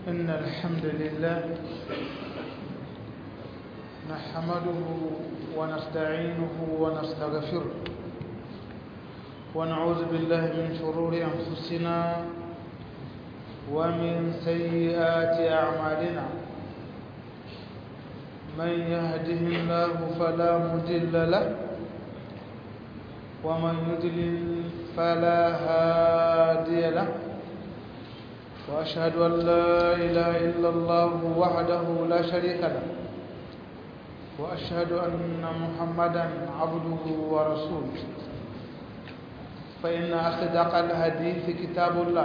إن الحمد لله نحمده ونستعينه ونستغفره ونعوذ بالله من شرور أنفسنا ومن سيئات أعمالنا من يهده الله فلا مضل له ومن يضلل فلا هادي له وأشهد أن لا إله إلا الله وحده لا شريك له وأشهد أن محمدا عبده ورسوله فإن أصدق الحديث كتاب الله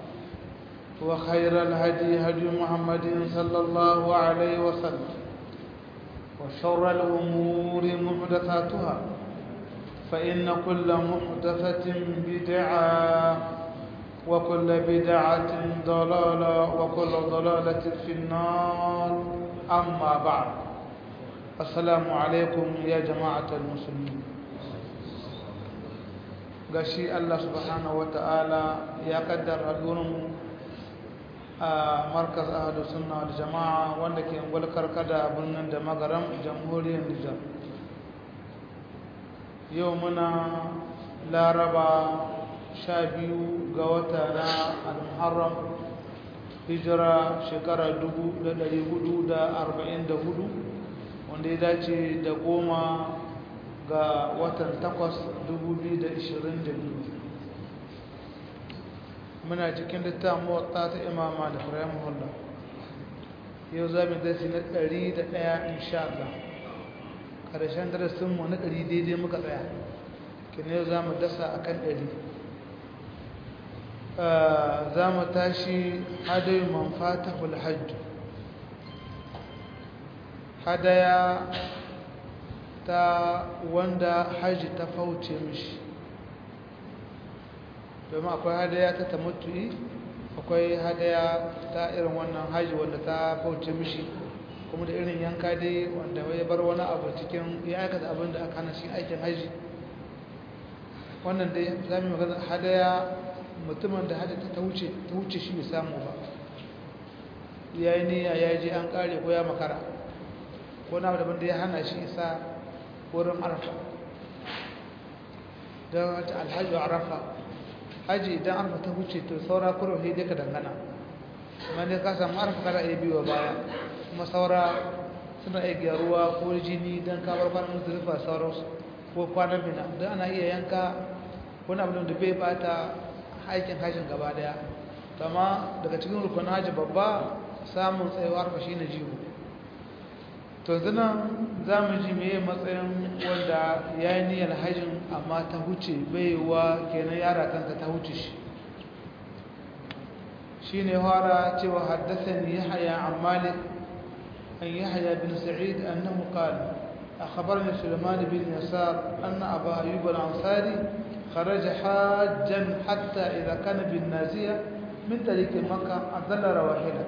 وخير الهدي هدي محمد صلى الله عليه وسلم وشر الأمور محدثاتها فإن كل محدثة بدعة وكل بدعة ضلالة وكل ضلالة في النار أما بعد السلام عليكم يا جماعة المسلمين gashi Allah subhanahu wa ta'ala ya kaddara mu a markaz ahadu sunna da jama'a wanda ke gwalkar kada birnin da magaram jamhuriyar Nijar yau muna laraba sha biyu ga wata na al-muharram hijira shekara dubu da dari hudu da arba'in da hudu wanda ya dace da goma ga watan takwas dubu biyu da ishirin da biyu muna cikin littafin mawata ta imama da firayim hulla yau za mu dasi na ɗari da ɗaya insha Allah ƙarshen darasinmu na ɗari daidai muka tsaya kina yau za mu dasa a kan ɗari za mu tashi hadayi manfata hajju hadaya ta wanda hajji ta fauce mishi domin akwai hadaya ta tamattu'i akwai hadaya ta irin wannan hajji wanda ta fauce mishi kuma da irin yanka dai wanda ya bar wani abu cikin ya aikata abin da aka hana shi aikin hajji wannan dai za mu magana hadaya mutumin da hadata ta wuce ta wuce shi bai samu ba ya yi niyya ya je an kare ko ya makara ko na daban da ya hana shi isa wurin arfa don wata alhaji arafa haji idan arfa ta wuce to saura kuro sai dai ka dangana amma dai ka samu arfa kada iya biyo baya kuma saura suna iya gyaruwa ko jini don kamar kwanan musulunfa sauransu ko kwanan bina don ana iya yanka wani abin da bai bata aikin hajjin gaba daya kama daga cikin rukunin hajji babba samun tsayuwar arfa shi na jiwo to zina za mu ji mai matsayin wanda ya yi niyyar hajjin amma ta huce baiwa kenan yara kanta ta huce shi shi ne fara cewa haddasa ni yahaya an malik an yahaya bin sa'id annahu qala أخبرني سليمان بن يسار أن أبا أيوب الأنصاري خرج حاجا حتى إذا كان بالنازية من طريق مكة أذل رواحله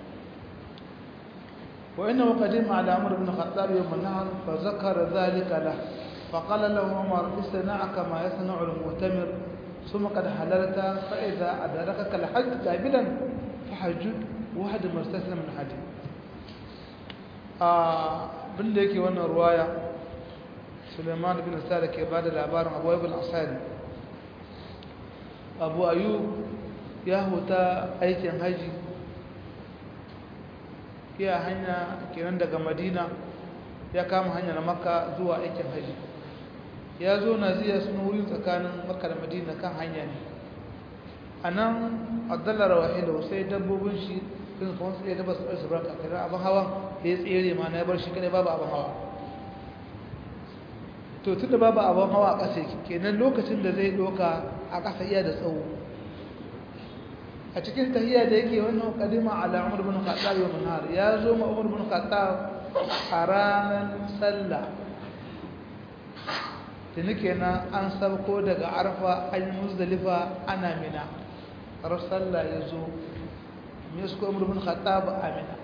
وإنه قدم على عمر بن الخطاب يوم النهر فذكر ذلك له فقال له عمر اصنع كما يصنع المؤتمر ثم قد حللت فإذا أدركك الحج قابلا فحج واحد مستسلم من حج bin da yake wannan ruwaya suleiman bin sa'ad ke ba da labarin abu ayyub al-asadi abu ayyub ya huta aikin haji ya hanya kenan daga madina ya kama hanyar makka zuwa aikin haji ya zo naziya suna wuri tsakanin makka da madina kan hanya ne a nan addalar wahilau sai dabbobin shi sun kuma sai ya daba su su barka kare abin hawan ya tsere ma na ya bar shi kadai babu abin hawa to tun da babu abin hawa a ƙasa kenan lokacin da zai doka a ƙasa iya da tsawo a cikin tahiyya da yake wannan kadima ala umar bin khattab wa manar ya zo ma umar bin khattab a ranar sallah da nake na an sauko daga arfa an yi muzdalifa ana mina har sallah ya zo me su ko umar bin khattab amina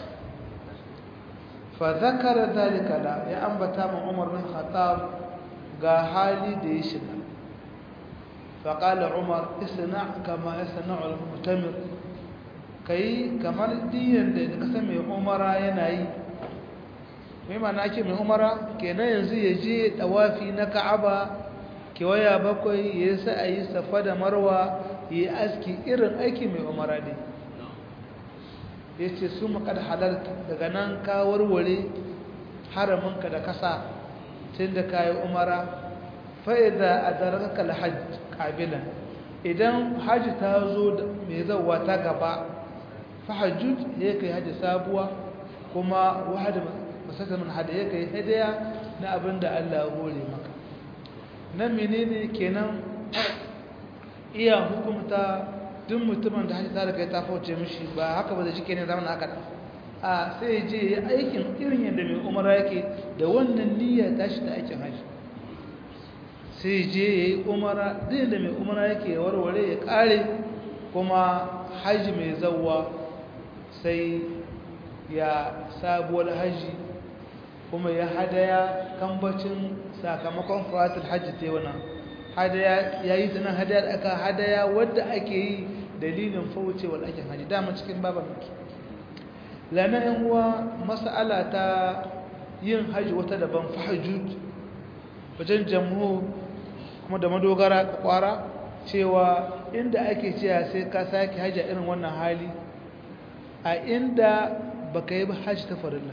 fa zakara dalika la ya ambata ma umar bin khattab ga hali da ya shiga فقال عمر اصنع كما يصنع المؤتمر ka yi kamar diyan da ka san mai umara yana yi mai mana ake mai umara kenan yanzu ya je dawafi na ka'aba kewaya bakwai ya sa a yi safa da marwa ya yi aski irin aiki mai umara ne ya ce su makar halarta daga nan ka warware haraminka da kasa tun da ka yi umara fa'iza a zararka alhajj ƙabilan idan hajji ta zo mai zauwa ta gaba fahajjud ya kai hajji sabuwa kuma wahada masakamin hada ya kai hadaya na abin da Allah ya hore maka nan menene kenan iya hukumta duk mutumin da hajji ta da kai ta fauce mishi ba haka ba da shi kenan zamanin haka a sai je ya aikin irin yadda mai umara yake da wannan niyya tashi ta aikin hajji sai je ya yi umara duk da mai umara yake warware ya kare kuma hajji mai zauwa sai ya sabuwar hajji kuma ya hadaya kambacin sakamakon fawatul hajji ta wannan hadaya ya yi tunan hadaya da aka hadaya wadda ake yi dalilin faucewar aikin hajji dama cikin baban miki lana yan uwa mas'ala ta yin hajji wata daban fahajjud wajen jamhur kuma da madogara kwara cewa inda ake cewa sai ka sake hajji irin wannan hali a inda baka yi ba hajji ta farilla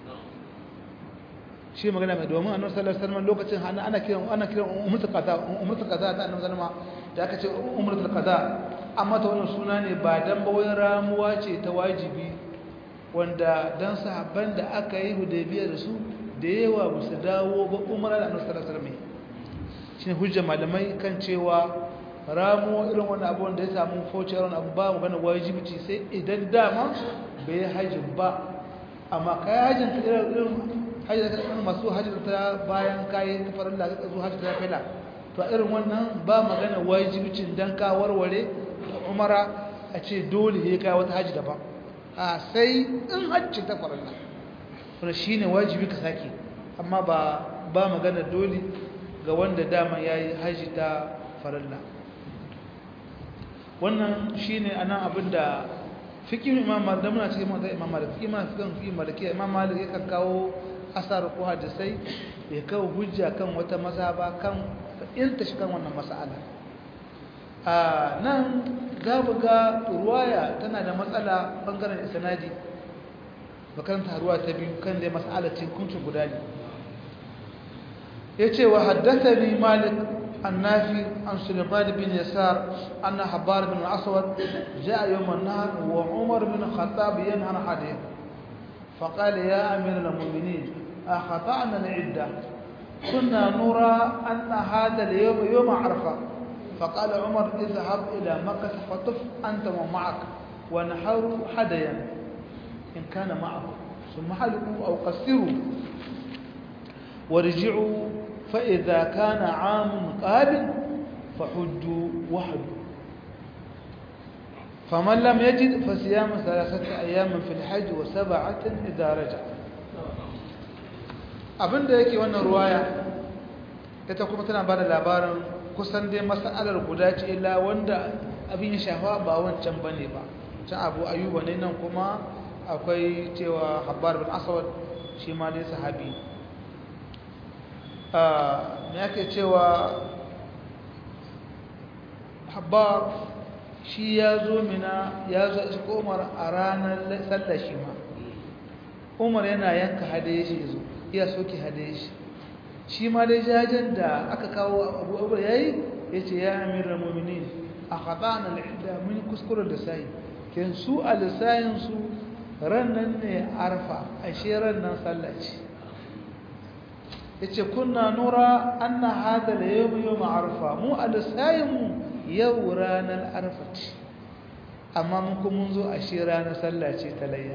shi magana mai domin annabi sallallahu alaihi wasallam lokacin hana ana kiran ana kiran umratul qada umratul qada ta annabi sallama da aka ce umratul qada amma ta wannan suna ne ba dan ba wai ramuwa ce ta wajibi wanda dan sahabban da aka yi hudaybiya da su da yawa ba su dawo ba umra da annabi sallallahu alaihi wasallam shine hujjar malamai kan cewa ramuwa irin wannan abu wanda ya samu faucewar abu ba magana wajibi ce sai idan dama bai hajjin ba amma kai hajjin ka irin hajji da kan masu hajji ta bayan kayi ta farin da ka zo hajji ta fila to irin wannan ba magana wajibicin dan ka warware umara a ce dole ya kai wata hajji daban a sai in hajji ta farin da wannan shine wajibi ka sake amma ba ba magana dole ga wanda dama yayi hajji ta farilla wannan shine anan abinda fikin imam malik da muna cikin imam malik imam fikin maliki imam malik yakan kawo asar ko hadisai ya kawo hujja kan wata mazhaba kan inta shi kan wannan mas'ala a nan za mu ga ruwaya tana da matsala bangaren isnadi makaranta ruwa ta biyu kan dai mas'ala ce kuncin guda ne yace wa haddathani malik النافي عن سليمان بن يسار أن حبار بن الأسود جاء يوم النهر وعمر بن الخطاب ينهر حديث فقال يا أمير المؤمنين أخطأنا العدة كنا نرى أن هذا اليوم يوم عرفة فقال عمر اذهب إلى مكة فطف أنت ومعك ونحر حديا إن كان معه ثم حلقوا أو قصروا ورجعوا فإذا كان عام قابل فحجوا وحدوا فمن لم يجد فصيام ثلاثة أيام في الحج وسبعة إذا رجع abinda yake wannan ruwaya ita kuma tana bada labarin kusan dai mas'alar guda ce illa wanda abin ya shafa ba wancan bane ba can abu ayuba ne nan kuma akwai cewa habbar bin aswad shi ma dai sahabi me ake cewa habbar shi ya zo mina ya zo shi umar a ranar sallar shi ma umar yana yanka hadaye shi zo iya soke hadaye shi shi ma dai jajen da aka kawo abu abu ya yi ya ce ya amirar mummini a haɗa na al'ida mun kuskuren da sayi ken su a lissayinsu rannan ne arfa ashe rannan sallah ce ya ce kuna nura an na hada da yau yau arfa mu a lissayinmu yau ranar arfa ce amma mun kuma zo ashe ranar sallah ce ta layya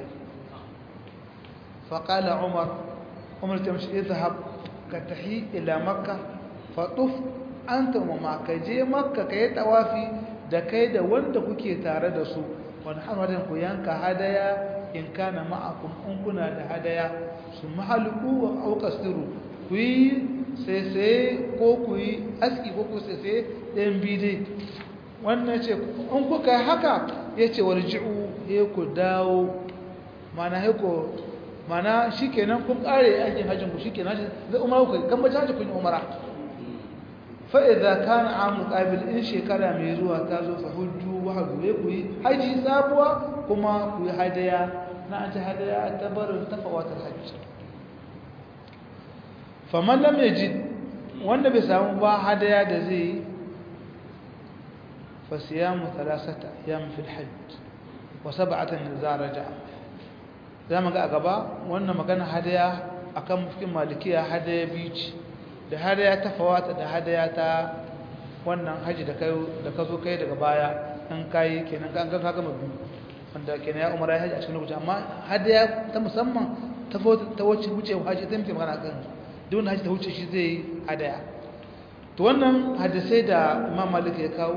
faƙala umar umar ta mashi izhab ka tahi ila makka faɗuf an tamama ka je makka ka yi tawafi da kai da wanda kuke tare da su wani hanwarin ku yanka hadaya in kana ma'akum in kuna da hadaya su mahaluku wa auƙasiru ku yi sai ko ku yi aski ko ku sai ɗayan bide wannan ce in kuka yi haka ya ce warji'u ya ku dawo mana ya ku mana shi kenan kun ƙare aikin hajjin ku shi kenan zai umara ku kan bacin hajji kun yi umara fa'iza kan amu ƙabil in shekara mai zuwa ta zo fa hujju wa hajju ya ku yi haji sabuwa kuma ku yi hadaya na an ci hadaya ta barin tafawatar hajji faman lam yajid wanda bai samu ba hadaya da zai yi fa siyamu thalathata ayyam fil hajj wa sab'atan idza raja'a zamu ga a gaba wannan magana hadaya akan mufkin malikiya hadaya biyu ce da hadaya ta fawata da hadaya ta wannan haji da kai da ka zo kai daga baya an kai kenan ka ga ka gama biyu wanda kenan ya umara haji a cikin lokaci amma hadaya ta musamman ta ta wuce wuce haji ta muke magana kan duk wanda haji ta wuce shi zai hadaya to wannan hadisai da Imam Malik ya kawo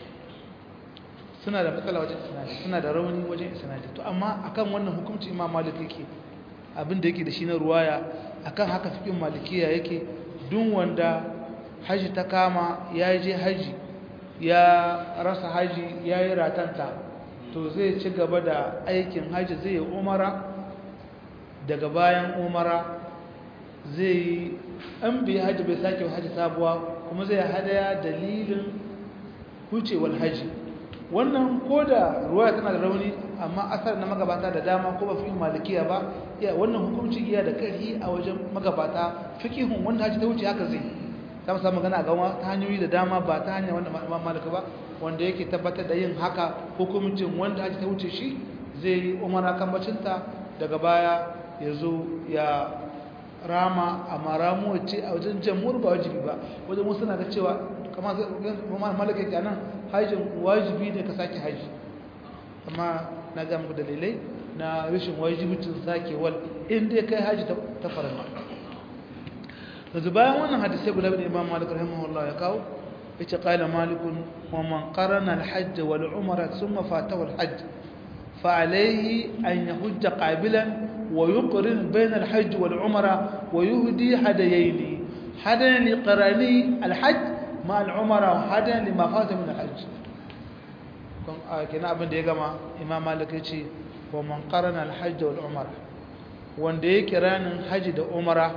suna da matsala wajen isnadi suna da rauni wajen isnadi to amma akan wannan hukunci Imam Malik yake abin da yake da shi na ruwaya akan haka fikin malikiya yake duk wanda haji ta kama ya je haji ya rasa haji ya yi ratanta to zai ci gaba da aikin haji zai yi umara daga bayan umara zai yi an bi haji bai sake haji sabuwa kuma zai hadaya dalilin hucewar haji wannan ko da ruwaya tana da rauni amma asar na magabata da dama ko ba fi malikiya ba ya wannan hukunci iya da karhi a wajen magabata fiqihun wanda haji ta wuce haka zai ta musa magana ga ta hanyoyi da dama ba ta hanyar wanda imam malika ba wanda yake tabbatar da yin haka hukuncin wanda haji ta wuce shi zai yi umara kan bacinta daga baya ya zo ya rama amma ramuwa ce a wajen jamhur ba wajibi ba wajen wasu na da cewa kamar malaka yake nan hajjin wajibi ne ka sake haji amma na ga muku dalilai na rashin wajibicin sake wal inda kai haji ta farama yanzu bayan wannan hadisai guda bin imam malik rahimahullah ya kawo yace qala malikun wa man qarana al-hajj wal umra thumma fatahu al-hajj fa alayhi an yahujja qabilan wa yuqrin bayna al-hajj wal umra wa yuhdi hadayaini hadayan liqrani al-hajj ma al-umra wa hadayan lima fata min al-hajj kun kina abin da ya gama imam malik yace wa man qarana al-hajj wal umra wanda ya kiranin haji da umra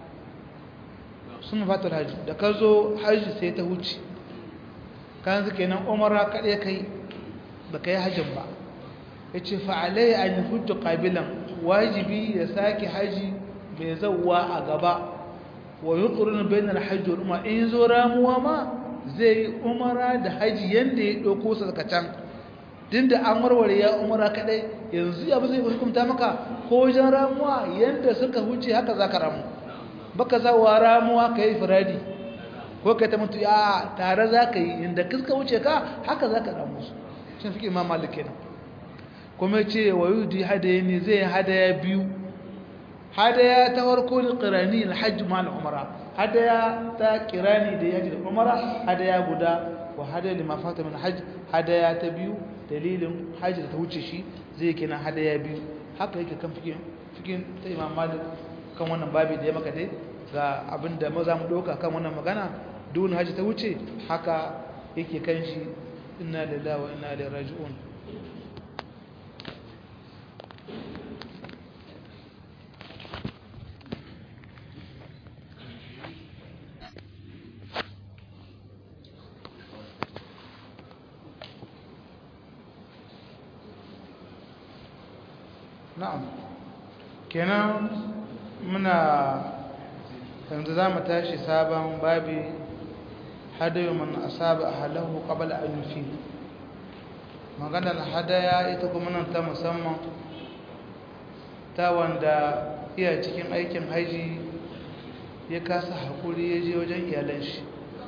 sun fatar haji da ka zo haji sai ta huce kan su kenan umara kaɗai kai ba ka yi hajjin ba ya ce fa'alai a yi hujju ƙabilan wajibi ya sake haji mai zauwa a gaba wa yi ƙurin bayanar hajji umar in zo ramuwa ma zai yi umara da haji yadda ya ɗauko su daga can din da an warware ya umara kaɗai yanzu abu zai hukumta maka ko wajen ramuwa yadda suka huce haka za ka ramu baka zawa ramuwa ka yi firadi ko ka ta mutu ya tare za ka yi inda kiska wuce ka haka za ka ramu su shi fi imam malik kenan kuma ce wa yudi hadaya ne zai hadaya biyu hadaya ta farko da qirani alhajj ma al-umra hadaya ta qirani da yaji da umra hadaya guda wa hadaya lima fata min hajj hadaya ta biyu dalilin hajji da ta wuce shi zai kenan hadaya biyu haka yake kan fikin fikin ta imam malik kan wannan babi da ya maka dai ga abin da maza mu ɗauka kan wannan magana duk haji ta wuce haka yake kan shi inna lillahi wa inna ilaihi raji'un na'am kenan muna yanzu za mu tashi sabon babi hadayu man asaba ahlahu qabla an yufi maganar hadaya ita kuma nan ta musamman ta wanda iya cikin aikin haji ya kasa hakuri ya je wajen iyalan shi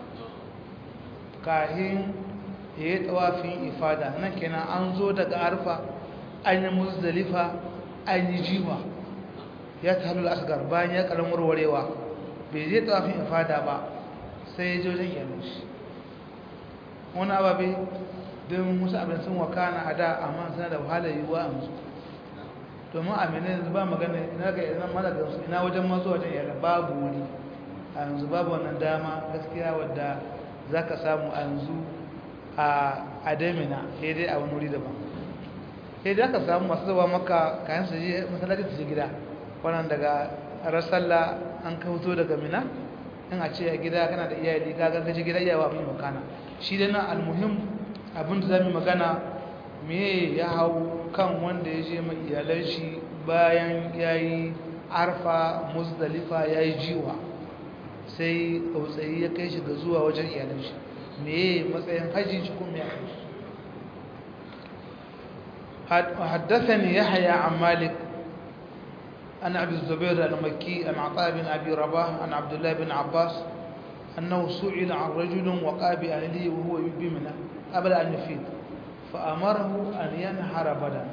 kahin ya yi tsawafin ifada nan kenan an zo daga arfa an yi muzdalifa an yi jiwa ya ta halul asgar bayan ya karan warwarewa bai je tsafin ifada ba sai ya je wajen iyalin shi wani ababe don musu abin sun wakana a da amma suna da wahala yiwuwa a musu domin a mene yanzu ba magana ina ga idan mana da su ina wajen masu wajen iyalin babu wuri a yanzu babu wannan dama gaskiya wadda za ka samu a yanzu a adamina sai dai a wani wuri daban sai da aka samu masu zuwa maka kayan su je masallaci su je gida wannan daga rasalla an kauto daga mina in a ce a gida kana da iyali ka ga gaji gida iyawa abin makana shi dai na almuhim abin da zamu magana me ya hau kan wanda ya je mai iyalan shi bayan yayi arfa muzdalifa yayi jiwa sai tsautsayi ya kai shi ga zuwa wajen iyalan shi me matsayin hajji shi kuma ya حدثني يحيى عن مالك عن أبي الزبير المكي عن عطاء بن أبي رباح عن عبد الله بن عباس أنه سئل عن رجل وقع بأهله وهو بمنى قبل أن يفيد فأمره أن ينحر بدنا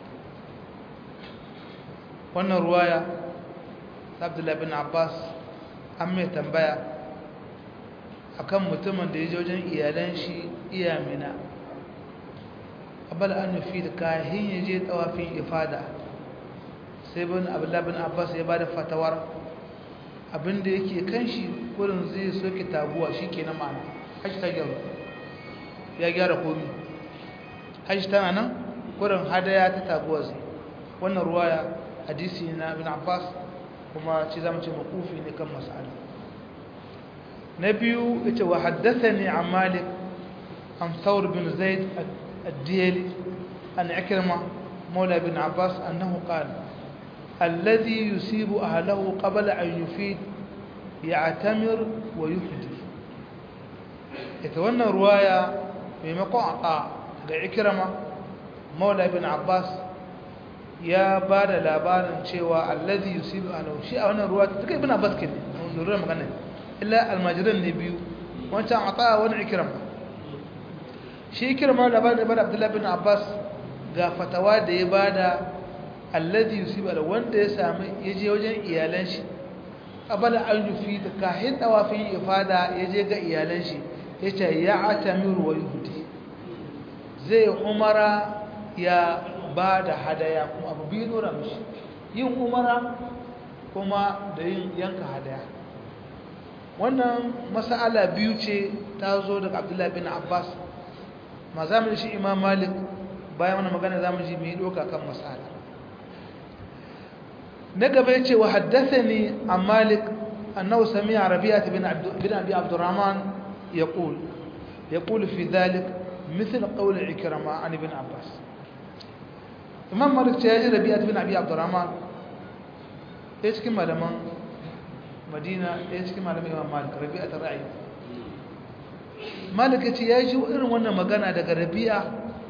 وأن رواية عبد الله بن عباس أمي تنبيا akan mutumin da ya je wajen iyalan shi iya mina abal an nufi da kahin ya je tawafin ifada sai bin abdullahi bin abbas ya bada fatawar abinda yake kan shi kurin zai soke taguwa shi ke na ma'ana hajji ta gyaru ya gyara komi hajji tana nan kurin hadaya ta taguwa zai wannan ruwaya hadisi na bin abbas kuma ce zama ce makufi ne kan mas'ala na biyu ita wa haddasa ne a malik an saur bin zaid الديلي عن عكرمة مولى بن عباس أنه قال الذي يصيب أهله قبل أن يفيد يعتمر ويحدث يتولى رواية بمقع عطاء لعكرمة مولى بن عباس يا بار labarin cewa alladhi yusibu ahlahu shi a wannan ruwa take ibn abbas kin lura magana illa almajiran ne biyu wancan ata wani ikrama shi kirma labarin da bada abdullahi bin abbas ga fatawa da ya bada alladhi yusiba da wanda ya sami ya je wajen iyalan shi abala an yufi da kahin tawafin ifada ya je ga iyalan shi ya ce ya atamiru wa yuhudi zai umara ya ba da hadaya kuma abu biyu nura mishi yin umara kuma da yin yanka hadaya wannan mas'ala biyu ce ta zo daga abdullahi bin abbas ma za mu shi imam malik bayan wani magana za mu ji mai doka kan masala na gaba ya ce wa haddasa ne a malik annahu sami a rabi'a ta bin abi abdurrahman ya ƙul ya ƙul fi zalik misal ƙaunar ikirama an ibn abbas imam malik ce ya ji rabi'a ta bin abi abdurrahman ɗaya cikin malaman madina ɗaya cikin malaman imam malik rabi'a ta ra'ayi malika ce ya ji irin wannan magana daga rabi'a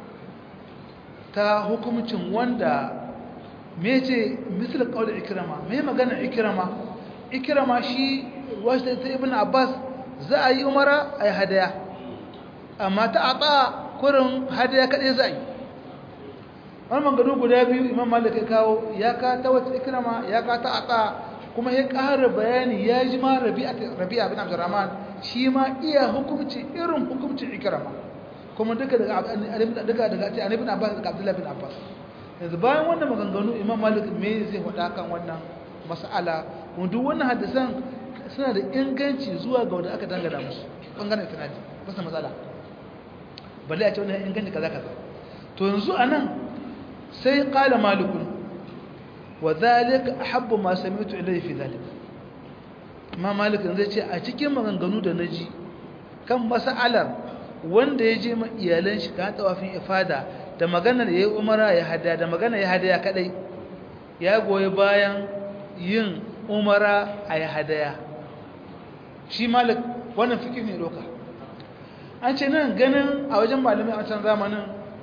ta hukumcin wanda me ce misal kawai ikirama me magana ikirama ikirama shi wasu ta ibn abbas za a yi umara a yi hadaya amma ta a kurin hadaya kaɗai za a yi wani manganu guda biyu imam malik ya kawo ya ka ta wata ikirama ya ka ta a kuma ya ƙara bayani ya ji ma rabi'a bin abdurrahman shi ma iya hukumci irin hukumcin ikirama kuma duka daga daga daga ce annabi abbas daga abdullahi bin abbas yanzu bayan wannan maganganu imam malik me zai faɗa kan wannan mas'ala kuma duk wannan hadisan suna da inganci zuwa ga wanda aka dangana musu bangaren sanadi ba su matsala balle a ce wannan inganci kaza kaza to yanzu anan sai qala malikun wa dhalika ahabbu ma sami'tu ilayhi fi dhalika imam malik zai ce a cikin maganganu da naji kan mas'alar wanda ya je iyalan shi ka tawafin ifada da maganar yayi umara ya hada da maganar ya hadaya kadai ya goyi bayan yin umara a ya hadaya shi malik wannan fikir ne doka an ce nan ganin a wajen malamai a can zamanin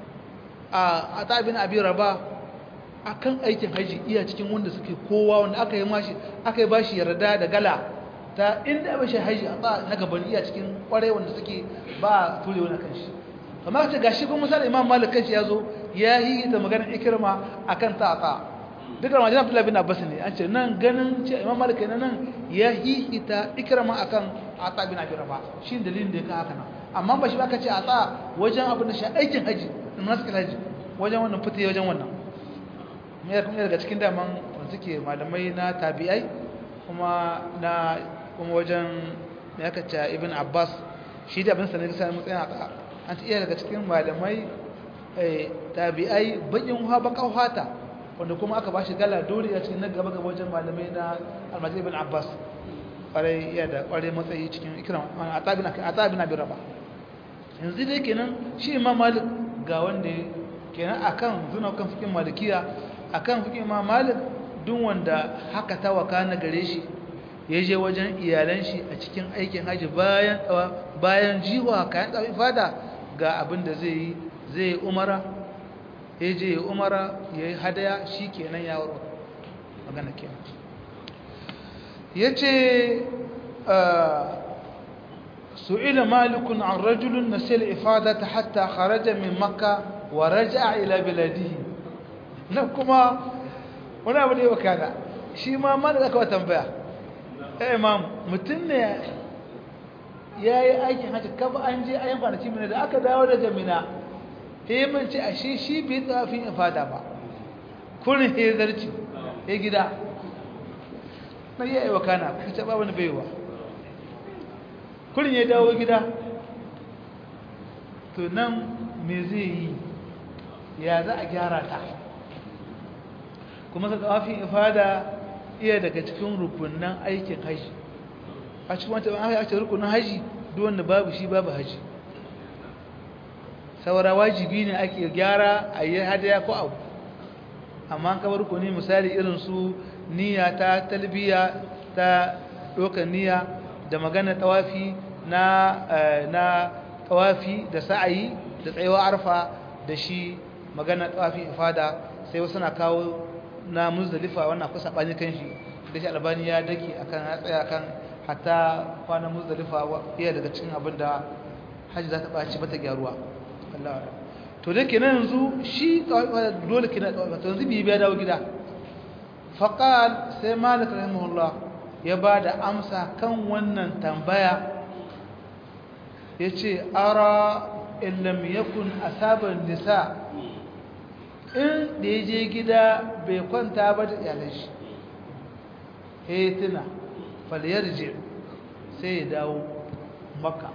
a atabin abi raba akan aikin haji iya cikin wanda suke kowa wanda aka yi mashi aka yi bashi yarda da gala ta inda ba shi haji a na gaban iya cikin kwarai wanda suke ba ture wani kan shi amma ce gashi kuma misali imam malik kanshi ya zo ya yi da maganar ikirma akan ta ta duk da majina abdullahi bin abbas ne an ce nan ganin ce imam malik ne nan ya yi ita ikirma akan ata bin abi rafa shi dalilin da ya ka haka nan amma ba shi ba ka ce ata wajen abin da shi aikin haji nasu haji wajen wannan fita wajen wannan mai kuma daga cikin daman wanda suke malamai na tabi'ai kuma na kuma wajen mai aka ce ibn abbas shi da abin sanar da matsayin aka an iya daga cikin malamai tabi'ai bakin ha bakan fata wanda kuma aka bashi gala dole a cikin gaba gaba wajen malamai na almajid ibn abbas kwarai iya da kwarai matsayi cikin ikram atabina atabina bi raba yanzu dai kenan shi imam malik ga wanda kenan akan zuna kan fikin malikiya akan fikin imam malik duk wanda haka ta wakana gare shi ya je wajen iyalan shi a cikin aikin haji bayan bayan jiwa kayan tsawi fada ga abin da zai yi zai yi umara ya je ya umara ya yi hadaya shi kenan ya waro magana kenan ya ce su'ila malikun an rajulun na sil ifadata hatta kharaja min makka wa raja'a ila biladihi na kuma wani abu da ya wakana shi ma malik aka wa tambaya ya imam mutum ne ya yi aikin hajji kafa an je ayin kwanaki mina da aka dawo daga mina ya manci a shi shi bai tsafin in fada ba kurin ya zarci ya gida na iya yi wakana ka taɓa wani baiwa kurin ya dawo gida to nan me zai yi ya za a gyara ta kuma ka tsafin ifada iya daga cikin rukunan aikin haji a cikin wata ban aka ce rukunin haji duk wanda babu shi babu haji saura wajibi ne ake gyara a yi hadaya ko abu amma an kawar rukuni misali irin su niyya ta talbiya ta ɗaukar niyya da magana tawafi na na tawafi da sa'ayi da tsayuwa arfa da shi magana tawafi ifada sai wasu na kawo na muzdalifa wannan kusa bani kan shi da shi albani ya daki akan ya tsaya kan hatta kwanan muzdalifa iya daga cikin abin da haji za ta ɓaci bata gyaruwa Allah to da kenan yanzu shi dole kenan to yanzu bi biya dawo gida faqal sai malik rahimahullah ya ba da amsa kan wannan tambaya yace ara in lam yakun asaban nisa in da ya je gida bai kwanta ba da iyalan shi eh tuna falyarji sai ya dawo makka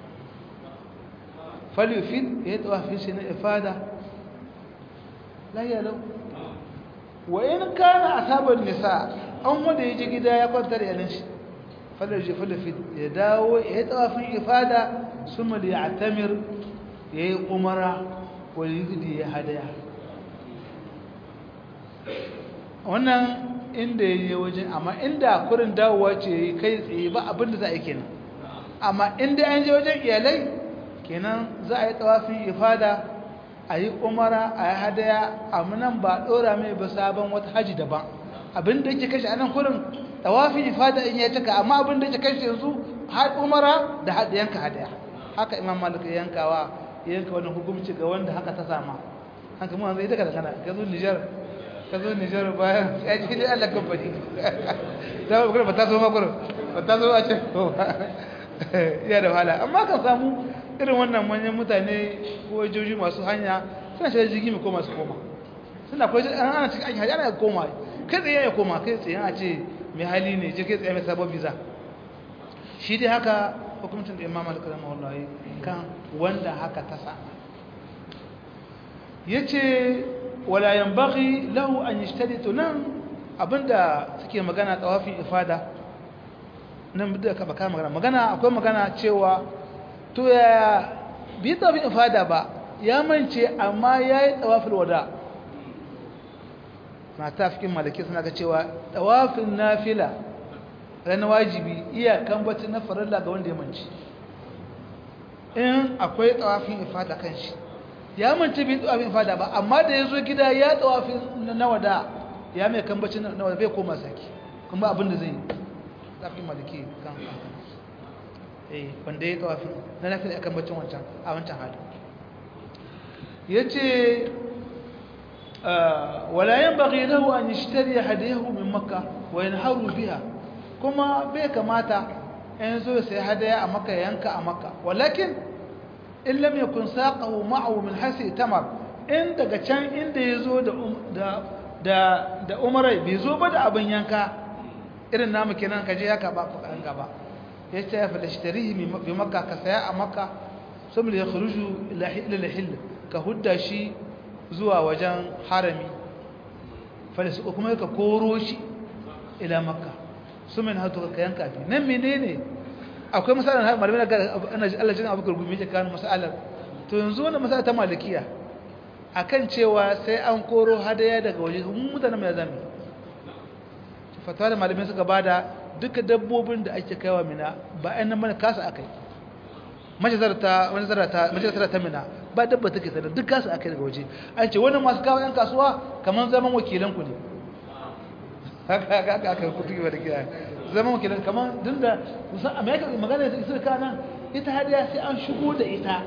falyufid ya tawafi shi na ifada la ya lau wa in kana asaban nisa an wanda ya je gida ya kwanta da iyalan shi falyarji falyufid ya dawo ya tawafin ifada summa da ya atamir ya yi umara wal yugdi ya hadaya wannan inda ya yi wajen amma inda kurin dawowa ce kai tsaye ba abin da za a yi kenan amma inda an je wajen iyalai kenan za a yi tsawafin ifada a yi umara a yi hadaya amma nan ba ɗora mai ba sabon wata haji daban abin da yake kashe anan kurin tsawafin ifada in ya cika amma abin da yake kashe yanzu har umara da yanka hadaya haka imam malik ya yankawa yanka wani hukumci ga wanda haka ta sama haka mu zai daga da kana ka zo Nijar ka zo Nijar bayan ya ce dai Allah kamfani da ba ba ta zo ma gurin ba ta zo a ce ko ya da wahala amma kan samu irin wannan manyan mutane ko joji masu hanya suna shi jirgi mai koma su koma suna ko an ana cikin aiki ana koma kai tsaye ya koma kai tsaye a ce mai hali ne je kai tsaye mai sabon visa shi dai haka hukuncin da imam al-kalam wallahi kan wanda haka ta sa yace wala yanbaghi lahu an yashtaritu nan abinda suke magana tawafin ifada nan da ka baka magana magana akwai magana cewa to ya bi tawafin ifada ba ya mance amma yayi tawafin wada na tafikin malaki suna ga cewa tawafin nafila ran wajibi iya kambacin na farilla ga wanda ya mance in akwai tawafin ifada kan shi ya mance bai tawafin ifada ba amma da ya zo gida ya tawafin na wada ya mai kambacin na wada bai koma saki kuma abin da zai yi tafin malaki kan eh wanda ya tawafin na nafila ya kambacin wancan a wancan hali ya ce wala yan bagi lahu an yashtari hadiyahu min makka wa yanharu biha kuma bai kamata in zo sai hadaya a makka yanka a makka walakin in lam yakun saqahu ma'ahu min hasi tamar in daga can inda yazo da da da da umarai bai zo ba da abin yanka irin namu kenan kaje ya ka ba ku yanka ba yace ya fada shtarihi bi makka ka saya a makka sun ya khuruju ila ila hill ka hudda shi zuwa wajen harami falisuka kuma ka koro shi ila makka su min hatu ka yanka fi nan menene akwai misalin malamai ga Allah jin abu gurgumi yake kan misalar to yanzu wannan misali ta malikiya akan cewa sai an koro hadaya daga waje mun mutanen mai zami fatawa da malamai suka bada duka dabbobin da ake kaiwa mina ba ɗan nan mana kasa akai majalisar majalisar ta mina ba dabba take sanar duk kasa akai daga waje an ce wannan masu kawo yan kasuwa kamar zaman wakilan ku ne haka haka haka aka kutu ba da kiyaye zaman wakilan kamar din da musan amerika magana da isra kana ita hadiya sai an shigo da ita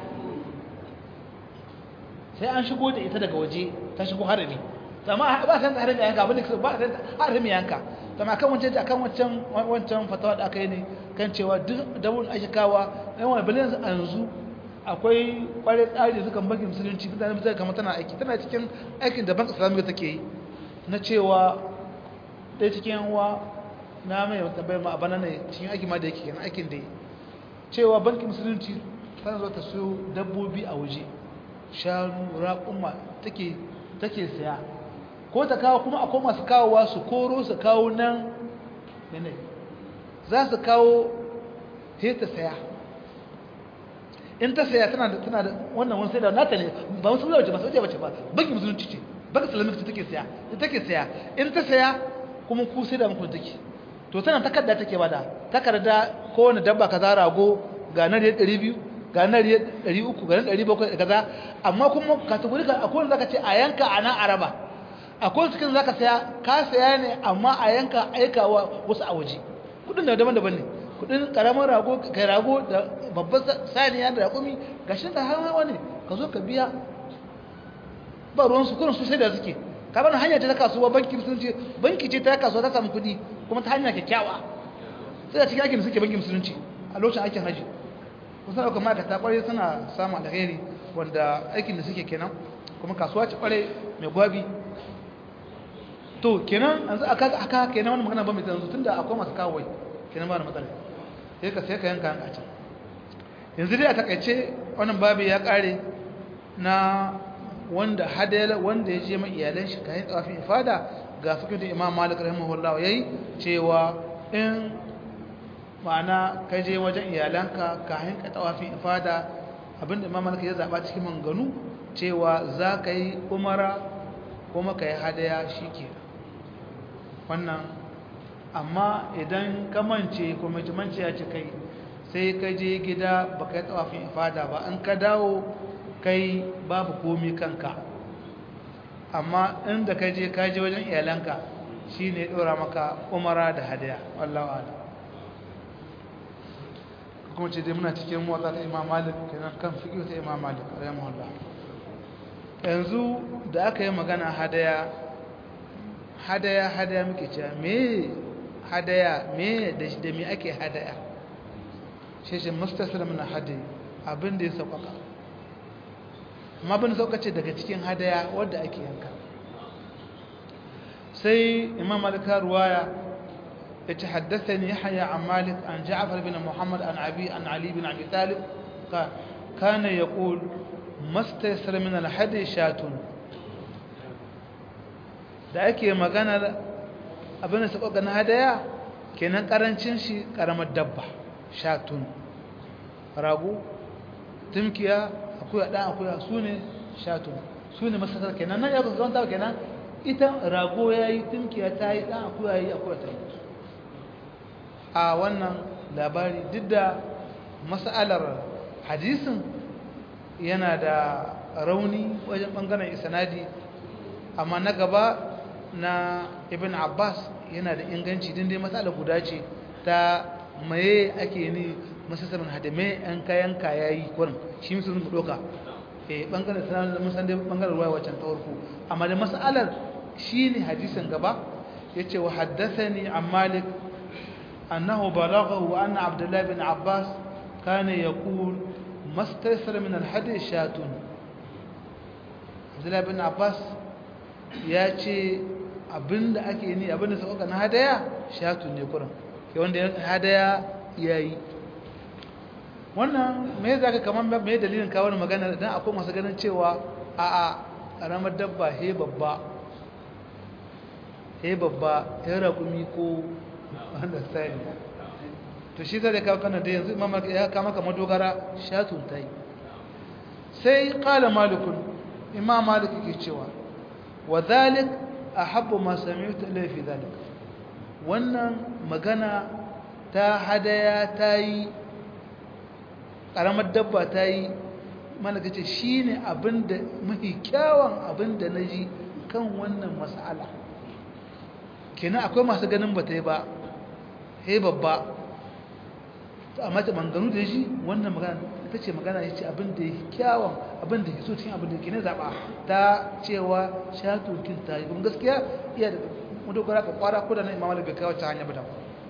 sai an shigo da ita daga waje ta shigo harami amma ba san harami yanka abin da ba san harami yanka amma kan wancan akan wancan wancan fatawa da aka yi ne kan cewa duk dabun ake kawa ɗan wani bilin yanzu akwai kwarai tsari da suka bagi musulunci mutane mutane kamar tana aiki tana cikin aikin da banka islamic take yi na cewa ɗaya cikin yanwa na mai tambayar ma a bana ne cikin aiki ma da yake kenan aikin da yi cewa bankin musulunci tana zo ta siyo dabbobi a waje shanu raƙuma take take saya ko ta kawo kuma akwai masu kawowa su koro su kawo nan ne za su kawo he ta saya in ta saya tana da tana da wannan wani sai da nata ne ba wasu wace ba su wace ba bankin musulunci ce bankin islamic ce take saya ita take saya in ta saya kuma ku sai da muku take to tana takarda take bada takarda kowane dabba kaza rago ga na riyar 200 ga na riyar 300 ga na 700 kaza amma kuma kategori ka akwai wanda zaka ce a yanka a nan araba akwai cikin zaka saya ka saya ne amma a yanka aikawa wasu a waje kudin da daban-daban ne kudin karamin rago kai rago da babban saniya da rakumi gashin da hawa ne ka zo ka biya ba ruwan su kurin su sai da suke ka bani hanya ce ta kasuwa banki musulunci banki ce ta kasuwa ta samu kudi kuma ta hanya kyakkyawa sai da cikin aikin da suke banki musulunci a lokacin aikin haji kusan ɗaukar ma'aikata ƙwarai suna samun alheri wanda aikin da suke kenan kuma kasuwa ce ƙwarai mai gwabi to kenan yanzu aka aka kenan wannan magana ba mai yanzu tunda akwai masu kawai kenan ba da matsala sai ka sai ka yanka yanka can yanzu dai a takaice wannan babu ya kare na wanda hadala wanda ya je mai iyalan shi kayan tsafin ifada ga fikin da Imam Malik rahimahullah yayi cewa in ma'ana ka je wajen iyalanka kayan ka tsafin ifada abinda Imam Malik ya zaba cikin manganu cewa za ka yi umara kuma ka yi hadaya shi kenan wannan amma idan ka mance ko mance ya ce kai sai ka je gida ba ka yi tsawafin ifada ba an ka dawo kai babu komi kanka amma inda ka je ka je wajen iyalanka shi ne ɗora maka umara da hadaya wallawa ala kuma ce dai muna cikin motsa ta imam malik kenan kan fiƙi ta imam malik rahimahullah yanzu da aka yi magana hadaya hadaya hadaya muke cewa me hadaya me da da me ake hadaya shi shi mustasir min hadi abin da ya sauƙaƙa amma bin sauƙace daga cikin hadaya wadda ake yanka sai imam malika ruwaya ya ce haddathani yahya an malik an ja'far bin muhammad an abi an ali bin abi talib kana yaqul mastasir min al-hadi shatun da ake magana abin da sauƙaƙa na hadaya kenan ƙarancin shi ƙaramar dabba shatun rago tumkiya akuya ɗan akuya su ne shatun su ne masasar kenan nan ya kusa zama kenan ita rago ya yi tumkiya ta yi ɗan akuya ya yi akuya ta yi a wannan labari duk da mas'alar hadisin yana da rauni wajen ɓangaren isanadi amma na gaba na ibn abbas yana da inganci din dai matsala guda ce ta maye ake ni masasarin hadame yan kayan kaya yi kurin shi musu sun doka eh bangaren sanar da musan dai bangaren ruwa wacan ta farko amma da mas'alar shine hadisin gaba yace wa haddathani an malik annahu balaghahu anna abdullah bin abbas kana yaqul mastaysara min al-hadi shatun abdullah bin abbas ya ce abinda ake ni abinda sauka na hadaya shatu ne kuran ke wanda hadaya ya yi wannan me za ka kamar me dalilin kawo magana don akwai masu ganin cewa a a ƙaramar dabba he babba he babba he raƙumi ko wanda style to shi zai kawo kana da yanzu imam ya kama kama dogara shatun ta yi sai ƙala malikun imam malik ke cewa wa zalik a habbu masu sami'uta laifi zalik wannan magana ta hadaya ta yi ƙaramar dabba ta yi malaka ce shi ne abinda mafi kyawun abinda na ji kan wannan mas'ala kenan akwai masu ganin ba ta yi ba he babba amma ta manganu da shi wannan magana ta ce magana ya ce abinda ya kyawun abinda ya so cikin abinda ke ne zaɓa ta cewa shatokin ta yi kuma gaskiya iya da madogara ka kwara ko da na imam malik bai kawo ta hanya ba da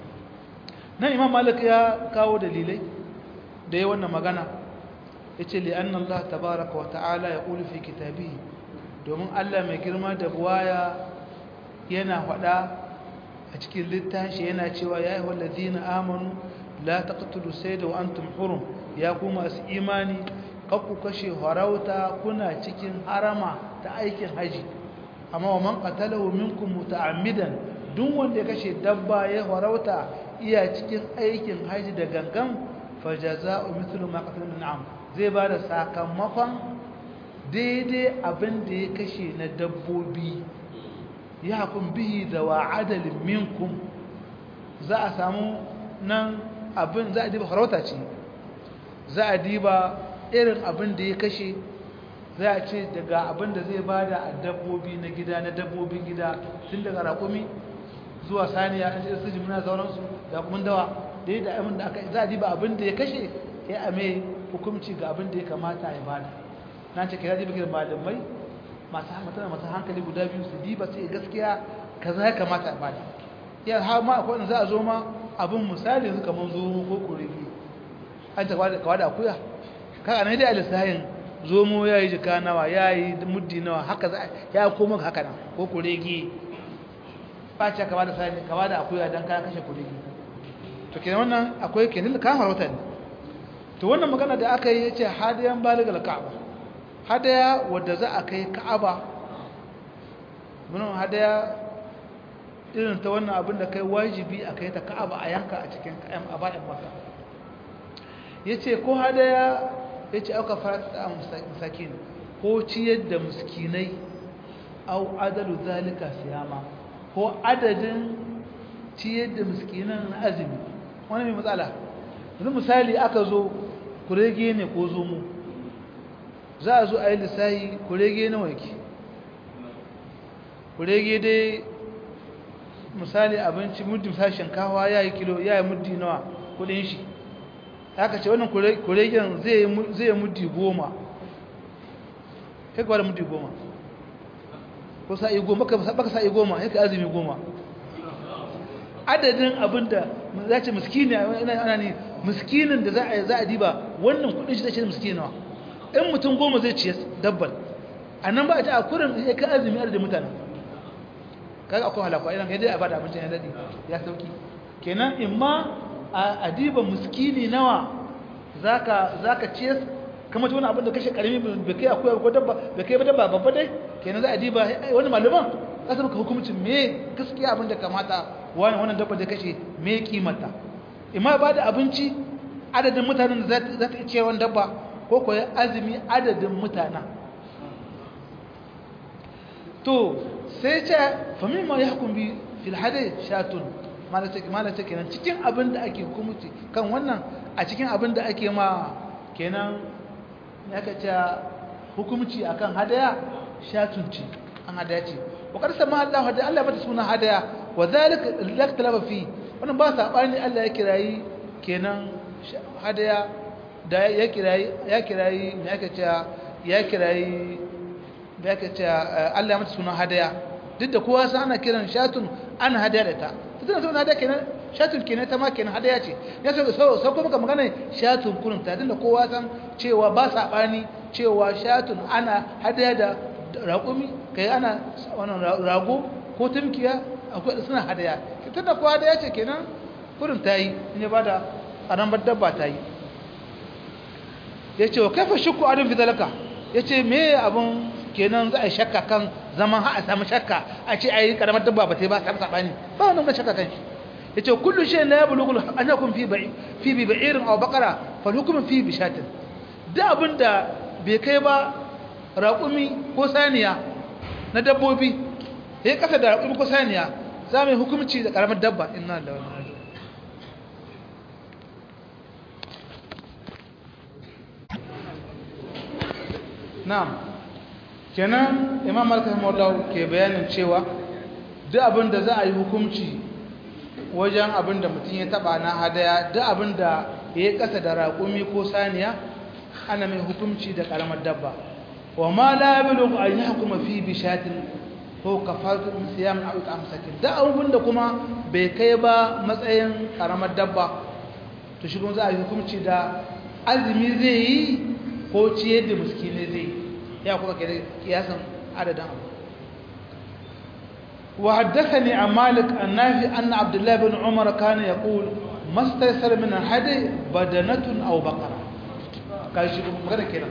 nan imam malik ya kawo dalilai da ya wannan magana ya ce li'an Allah tabaraka wa ta'ala ya ƙuli fi kitabi domin Allah mai girma da buwaya yana faɗa a cikin littashi yana cewa ya yi wallazi na amanu la taqtulu sayda wa antum hurum ya kuma su imani kakku kashe harauta kuna cikin harama ta aikin haji amma wa man qatalahu minkum muta'ammidan duk wanda ya kashe dabba ya harauta iya cikin aikin haji da gangan fajaza'u mithlu ma qatala min am zai bada sakamakon daidai abin da ya kashe na dabbobi ya hukum bihi da wa adalin minkum za a samu nan abin za a diba farauta ce za a diba irin abin da ya kashe za a ce daga abin da zai bada a dabbobi na gida na dabbobin gida tun daga raƙumi zuwa saniya an ce su jimina sauransu da kuma dawa da yi da abin da aka za a diba abin da ya kashe ya ame hukumci ga abin da ya kamata ya bada na ce kira diba malamai masu hankali masu hankali guda biyu su diba sai gaskiya kaza ya kamata ya bada ya har ma akwai za a zo ma abin misali yanzu kamar zo ko kuregi an ta kawa da akuya kaga ne dai a lissahin zomo ya yi jika nawa ya yi muddi nawa haka za ya koma haka nan ko kuregi ba ce kawa da sani kawa da akuya don kayan kashe kuregi to kenan wannan akwai kenan kamar wata ne to wannan magana da aka yi yace hadayan baligal ka'aba hadaya wadda za a kai ka'aba mun hadaya irin ta wannan abin da kai wajibi a kai ta ka'aba a yanka a cikin kayan a bayan maka yace ko hadaya yace aka fara musakin ko ciyar da miskinai au adalu zalika siyama ko adadin ciyar da miskinan azumi wani mai matsala yanzu misali aka zo kurege ne ko zomo za a zo a yi lissahi kurege na wanki kurege dai misali abinci muddin misali shinkawa ya yi kilo ya yi muddi nawa kudin shi aka ce wannan kuregen zai yi muddi goma kai kwa da muddi goma ko sa'i goma baka sa'i goma ya ka azumi goma adadin abinda za ce miskini ana ne miskinin da za a diba wannan kudin shi zai ce miskini nawa in mutum goma zai ciye dabbar a nan ba a ta a kurin ya ka azumi adadin mutane kaga akwai halakwa idan kai dai a bada abincin ya daɗi ya sauki kenan in ma a diba miskini nawa za ka ciye kama ta wani abin da kashe karami bai kai akwai ko dabba bai kai dabba babba dai kenan za a diba wani malaman za su maka hukumcin me gaskiya abin da kamata wani wannan dabba da kashe me kimanta imma ba da abinci adadin mutanen da za ta ce wani dabba ko koyi azumi adadin mutanen to sai ce famin ma ya hukun bi filhade shatun malata kenan cikin abin da ake hukumci kan wannan a cikin abin da ake ma kenan ya ka ce hukumci akan hadaya shatun ce an hadaya ce wakar sama Allah hadaya Allah bata suna hadaya wa zalika laktalaba fi wannan ba sabani Allah ya kirayi kenan hadaya da ya kirayi ya kirayi me aka ce ya kirayi da aka ce Allah ya mata suna hadaya duk da kowa san ana kiran shatun ana hadaya da ta tana suna hadaya kenan shatun kenan ta ma kenan hadaya ce ya so so so kuma magana shatun kurun ta tunda kowa san cewa ba sabani cewa shatun ana hadaya da raƙumi kai ana wannan rago ko tumkiya akwai suna hadaya tunda kowa hadaya ce kenan kurun ta yi in ya bada karambar dabba ta yi yace wa kaifa shukku adun fi zalika yace me abun kenan za a yi shakka kan zaman ha a samu shakka a ce ai karamar dabba ba ta ba ta sabani ba wannan ba shakka kan shi yace kullu shay la yablughu an yakun fi ba'i fi bi ba'irin aw baqara fal hukm fi bi shatin da abinda bai kai ba raƙumi ko saniya na dabbobi ya kasa da raƙumi ko saniya za mu yi hukumci da karamar dabba inna da wani na'am kenan imam malik rahimahullah ke bayanin cewa duk abin da za a yi hukumci wajen abin da mutum ya taba na hadaya duk abin da ya yi kasa da raƙumi ko saniya ana mai hukumci da karamar dabba wa ma la yablughu an yahkuma fi bishatin ko kafaratu min siyam aw amsakin da abin da kuma bai kai ba matsayin karamar dabba to shi kuma za a yi hukumci da azumi zai yi ko ciyar da miskine zai yi ya kuma kiyasan adadin abu وحدثني عن مالك النافي أن عبد الله بن عمر كان يقول ما استيسر من الهدي بدنة أو بقرة قال شيء مغنى كده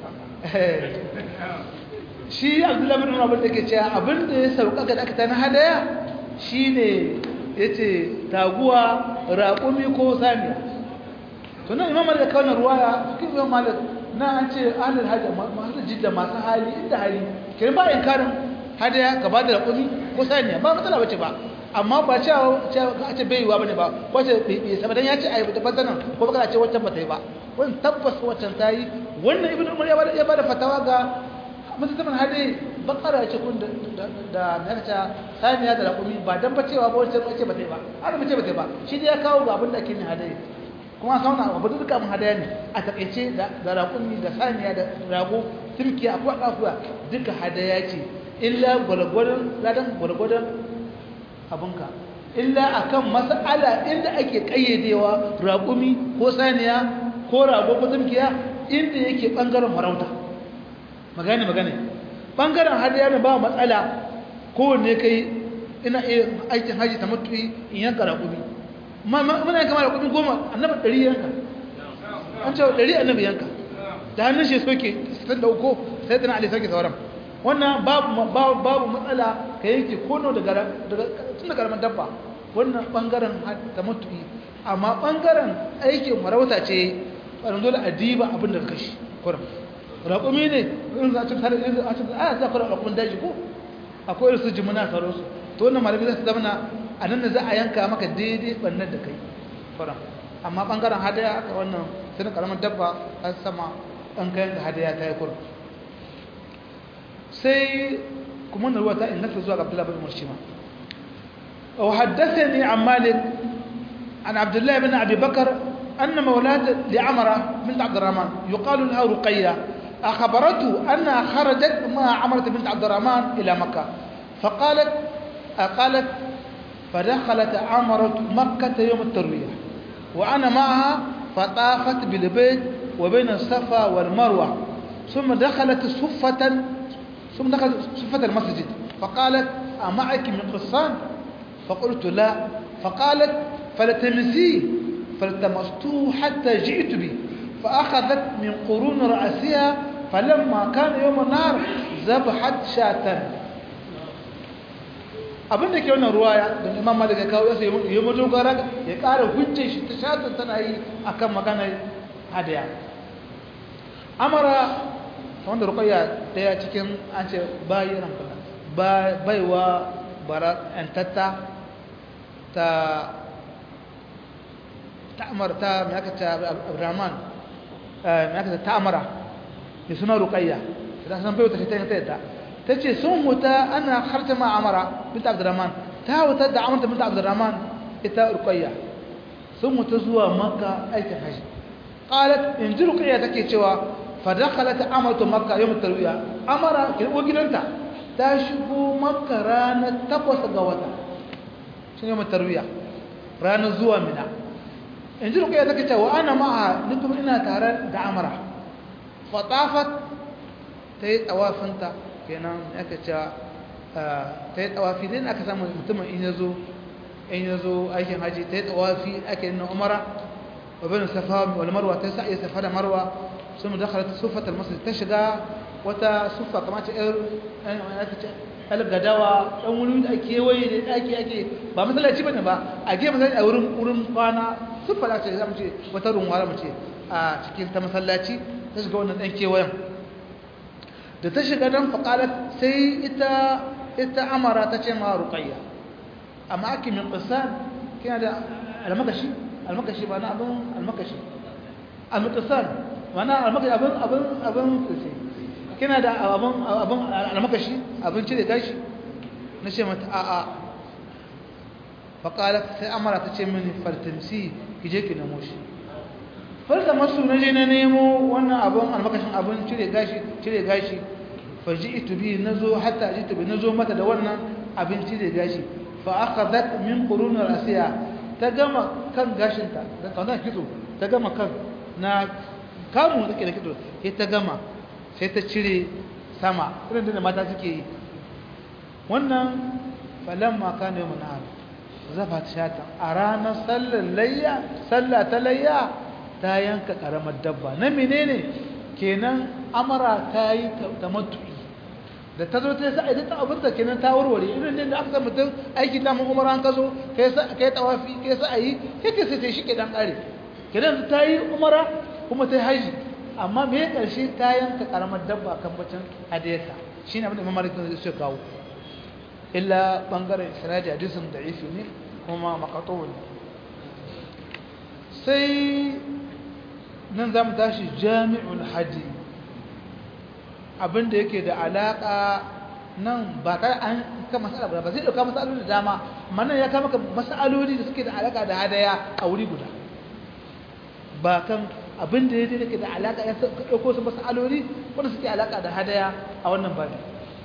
shi abdullahi bin umar da ke cewa abin da ya sauka ga aka na hadaya shine yace taguwa raƙumi ko saniya to nan imam da kawo ruwaya cikin imam malik na an ce ahlul hajj masu jidda masu hali inda hali kiran ba inkarin hadaya ka ba da raƙumi ko saniya ba matsala bace ba amma ba cewa a ce bai yiwa bane ba ko ce bai saba dan ya ce ayi da bazanan ko baka ce wacce ba ta yi ba wannan tabbas waccan ta yi wannan ibnu umar ya bada ya bada fatawa ga musulman hade bakara ce kun da da me aka saniya da raƙumi ba dan ba cewa ba wacce ba ce ba ta yi ba har ba ce ba ta yi ba shi dai ya kawo ga abin da ake ne hade kuma sauna abu duka mun hadaya ne a takeice da da raƙumi da saniya da rago turkiya akwai kafuwa duka hadaya ce illa gwalgwadon ladan gwalgwadon abinka illa akan mas'ala inda ake kayyadewa raƙumi ko saniya ko rago ko tumkiya inda yake bangaren farauta magana magana bangaren hadaya ne ba matsala kowanne kai ina iya aikin haji ta mutuwi in yanka raƙumi muna yanka mara raƙumi goma annabi ɗari yanka an cewa ɗari annabi yanka da hannun shi soke sun da uku sai tana ali soke sauran wannan babu matsala ka yanke kono daga tun da karamin dabba wannan bangaren ta mutu'i amma bangaren aikin marauta ce ɓarin dole a diba abin da kashi kuram raƙumi ne in za a cikin tare a cikin a za ku raƙumin daji ko akwai irin su jimina sauran su to wannan malami zai zama a nan da za a yanka maka daidai ɓannar da kai kuram amma bangaren hadaya aka wannan sai karamin dabba a sama an kayan da hadaya ta yi kuram sai kuma na ruwa ta inganta zuwa ga Abdullahi bin Murshima wa haddathani an Malik an Abdullahi bin Abi Bakar anna mawlad li Amra bint Abd الرحمن يقال لها رقية أخبرته أنها خرجت مع عمرة بنت عبد الرحمن إلى مكة فقالت قالت فدخلت عمرة مكة يوم التروية وأنا معها فطافت بالبيت وبين الصفا والمروة ثم دخلت صفة ثم دخلت صفة المسجد فقالت أمعك من قصان فقلت لا فقالت فلتمسيه فالتمسته حتى جئت به فأخذت من قرون رأسها فلما كان يوم النار ذبحت شاة abin da ke wannan ruwaya da imam malik ya kawo yasa ya madogara ya ƙara hujjar shi ta shatan tana yi akan maganar hadaya amara wanda ruqayya daya cikin an ce bayi rankula baiwa bara antatta ta ta'amar ta mai aka ta abdurrahman mai aka ta ta'amara da suna ruqayya idan san baiwa ta ta ta yadda ta ce sun huta ana harta ma amara binta abdurrahman ta huta da amurta binta abdurrahman ita ruqayya sun huta zuwa makka aikin haji qalat in ji ruqayya take cewa fadakhalat amatu makka yawm tarwiya amara kirbo gidanta ta shigo makka ranar takwas ga wata shi yawm tarwiya ranar zuwa mina in ji ruqayya take cewa ana ma'a ni kuma ina tare da amara fatafat ta yi tawafinta kenan aka ce ta yi tawafi din aka samu mutumin in yazo in yazo aikin haji ta yi tawafi ake yin umara wa bin safa wal marwa ta sa'i safa da marwa sun mu dakhala sufat al-masjid ta shiga wata sufa kamar ta yar gadawa dan wuri da ake waye da daki ake ba masallaci bane ba a je masallaci a wurin wurin kwana sufa da ce zamu ce wata runwara mu ce a cikin ta masallaci ta shiga wannan dan kewayen da ta shiga dan faqalat sai ita ita amara ta ce ma ruqayya amma ake min qisan kina da almakashi almakashi ba na abin almakashi almutasan mana almakashi abin abin abin sai kina da abin abin almakashi abin cire gashi na ce mata a'a faqalat sai amara ta ce mini fartamsi kije ki nemo shi farda masu na je na nemo wannan abin almakashin abin cire gashi cire gashi faji'tu bi nazo hatta jitu bi nazo mata da wannan abin cire gashi fa akhadhat min qurun rasiya ta gama kan gashinta da kauna kitso ta gama kan na kamu take da kitso sai ta gama sai ta cire sama irin da mata suke yi wannan falamma kana yawmun nahar zafa shata a ranar sallar layya sallah ta layya ta yanka karamar dabba na menene kenan amara ta yi tamattu'i da ta zo ta sa idan ta abinta kenan ta warware irin ne da aka san mutum aiki da mun umara an ka zo kai sa kai tawafi kai sa ayi kai kai sai shi ke dan kare kenan ta yi umara kuma ta yi haji amma me ya karshe ta yanka karamar dabba kan bacin hadiyarta shine abin da Imam Malik zai kawo illa bangaren sanadi hadisin da'ifi ne kuma maqatu ne sai nan zamu tashi jami'ul haji abinda yake da alaka nan ba kai an ka masala ba zai dauka masaloli da dama amma ya kama maka masaloli da suke da alaka da hadaya a wuri guda ba kan abinda yake da da alaka ya dauko su masaloli wanda suke alaka da hadaya a wannan babi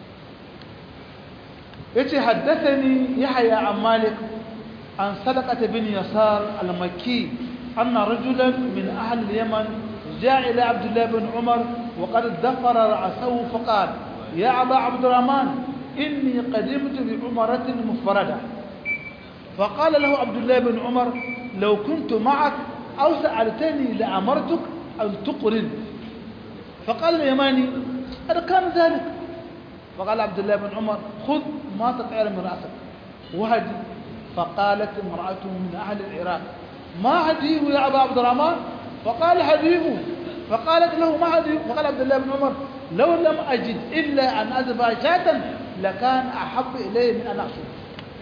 yace haddathani yahya an malik an sadaqata bin yasar al-makki anna rajulan min ahli al-yaman جاء إلى عبد الله بن عمر وقد ذفر رأسه فقال يا أبا عبد الرحمن إني قدمت بعمرة مفردة فقال له عبد الله بن عمر لو كنت معك أو سألتني لأمرتك أن تقرن فقال اليماني قد كان ذلك فقال عبد الله بن عمر خذ ما تطعر من رأسك وهدي فقالت امرأة من أهل العراق ما هديه يا أبا عبد الرحمن فقال حبيب فقالت له ما حبيب فقال عبد الله بن عمر لو لم أجد إلا أن أذبح شاة لكان أحب إلي من أن أصوم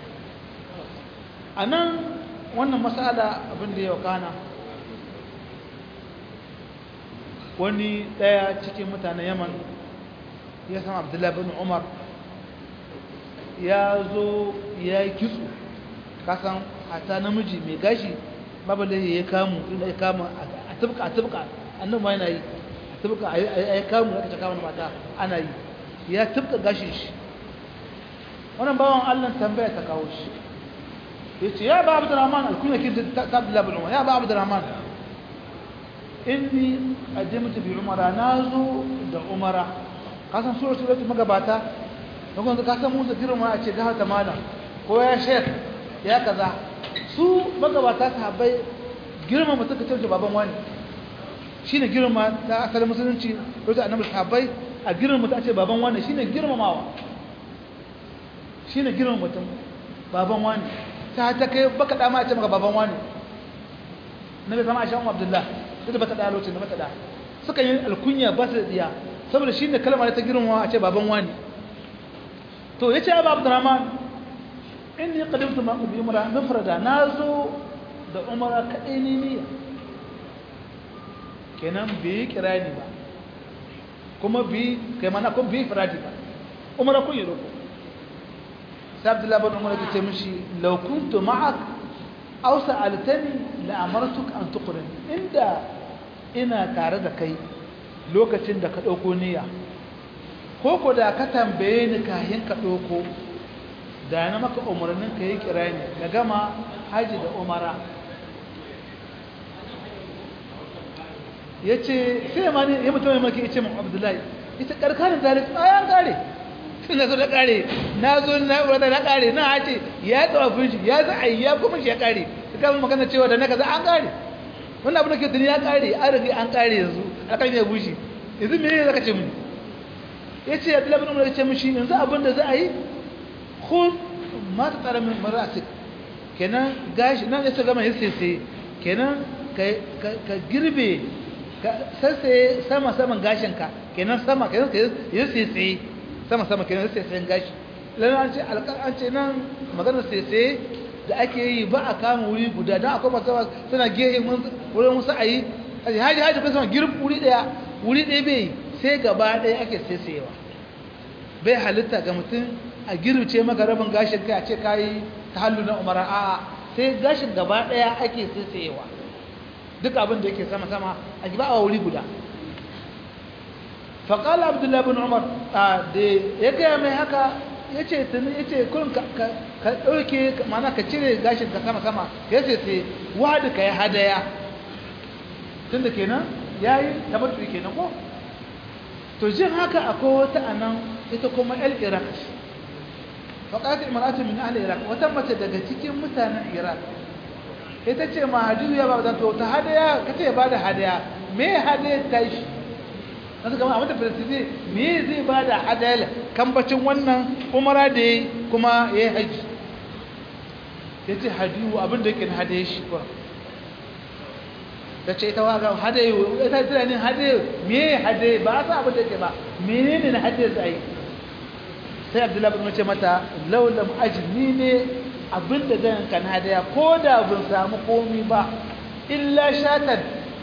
أنا wannan masala abin da ya kana wani daya cikin mutanen yaman ya san abdullahi bin umar ya zo ya yi kitso kasan hata namiji mai gashi babalai ya kamu inda ya kama a tubka a tubka annan ma yana yi a tubka a yi kamu da aka caka wani mata ana yi ya tubka gashin shi wannan bawan allah tambaya ta kawo shi ya ce ya ba abu da rahman alkunya kin ta abdullahi bin umar ya ba abu da rahman inni ajimtu bi umara na zo da umara kasan sura sura magabata da kuma ka san musu girma a ce ga ta malam ko ya shek ya kaza su magabata sahabbai girma mutum ka ce baban wani shine girma ta asalin musulunci wajen annabi sahabbai a girma mutum a ce baban wani shine girmamawa shine girma mutum baban wani ta ta kai baka da ma a ce maka baban wani nabi kama aisha umma abdullah ita bata da lokacin da bata da suka yi alkunya ba su da diya saboda shine kalmar ta girmamawa a ce baban wani to yace abu abdurrahman inni qadimtu ma bi umra mufrada nazo da umra kadai ne niyya kenan bi kirani ba kuma bi kai mana kuma bi firadi ba umra kun yi roko sai abdullahi bin umar yace mishi law kuntu ma'ak aw sa'altani la amartuk an tuqrin inda ina tare da kai lokacin da ka dauko niyya ko ko da ka tambaye ni kayan ka dauko da na maka umarnin ka yi kirani na gama haji da umara ya ce sai ma ne ya mutum ya maki ce mun abdullahi ita karkarin zalik bayan kare na zo da kare na zo na wadda na kare na hace ya tsawafin shi ya za a yi ya kuma shi ya kare su kama magana cewa da na kaza an kare wannan abin da ke tuni ya kare an rage an kare yanzu alƙalmi ya bushe yanzu mene ne zaka ce mun ya ce abdullahi bin umar ya ce mishi yanzu abin da za a yi khud ma ta tsara min marasik kenan gashi nan ya gama ya sai kenan ka girbe ka sassaye sama saman gashinka kenan sama kenan ka yi sai sama sama kenan ya sai gashi lana an ce an ce nan maganar sai da ake yi ba a kama wuri guda don akwai masu suna gehe wurin wasu a yi haji haji kuma sama girb wuri daya wuri daya bai sai gaba daya ake saisayewa bai halitta ga mutum a girbce maka rabin gashin kai a ce kayi ta hallu na umara a sai gashin gaba daya ake saisayewa duk abin da yake sama-sama a ba a wuri guda faƙala abdullahi bin umar da ya gaya mai haka ya ce tuni ya ce kun ka ɗauke mana ka cire gashin ka sama-sama ya ce sai wadi ka yi hadaya tun da kenan ya yi tabbatu kenan ko to jin haka akwai wata a nan ita kuma el iraq faƙaƙa imaratu min ahli iraq wata mace daga cikin mutanen iraq ita ce ma hadiyu ya ba to ta hadaya ka ce ba da hadaya me hadaya ta shi nasu kama a mata filistin me zai ba da hadaya kambacin wannan umara da ya kuma ya yi haji ya ce hadiyu abin da yake na hadaya shi kuwa ta ce ita waga hadayu ita tana ne hadayu me hadayu ba a sa abin da yake ba menene na hadayu zai sai abdullahi bin ce mata laulam ajni ne abin da zan kan hadaya ko da bin samu komi ba illa shatan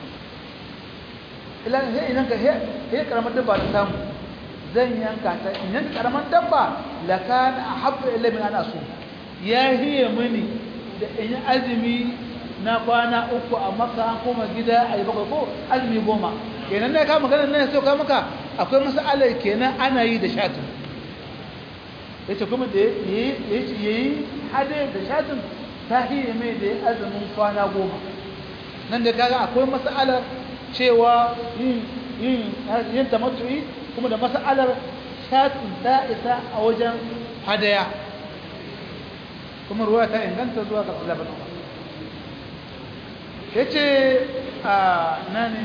illa sai idan ka he karamar dabba ta samu zan yanka ta idan karamar dabba la kana ahabba illa min ana so ya hiye mini da in yi azumi na kwana uku a maka an koma gida a yi bakwai ko azumi goma kenan na kama ganin nan sai ka maka akwai masalar kenan ana yi da shatin yace kuma da yayi yayi hade da shatin tahiye mai da ya azumin kwana goma nan da kaga akwai masalar cewa yin yin yin tamattu'i kuma da masalar shatin ta isa a wajen hadaya kuma ruwa ta inganta zuwa ga Abdullah bin Umar yace a nani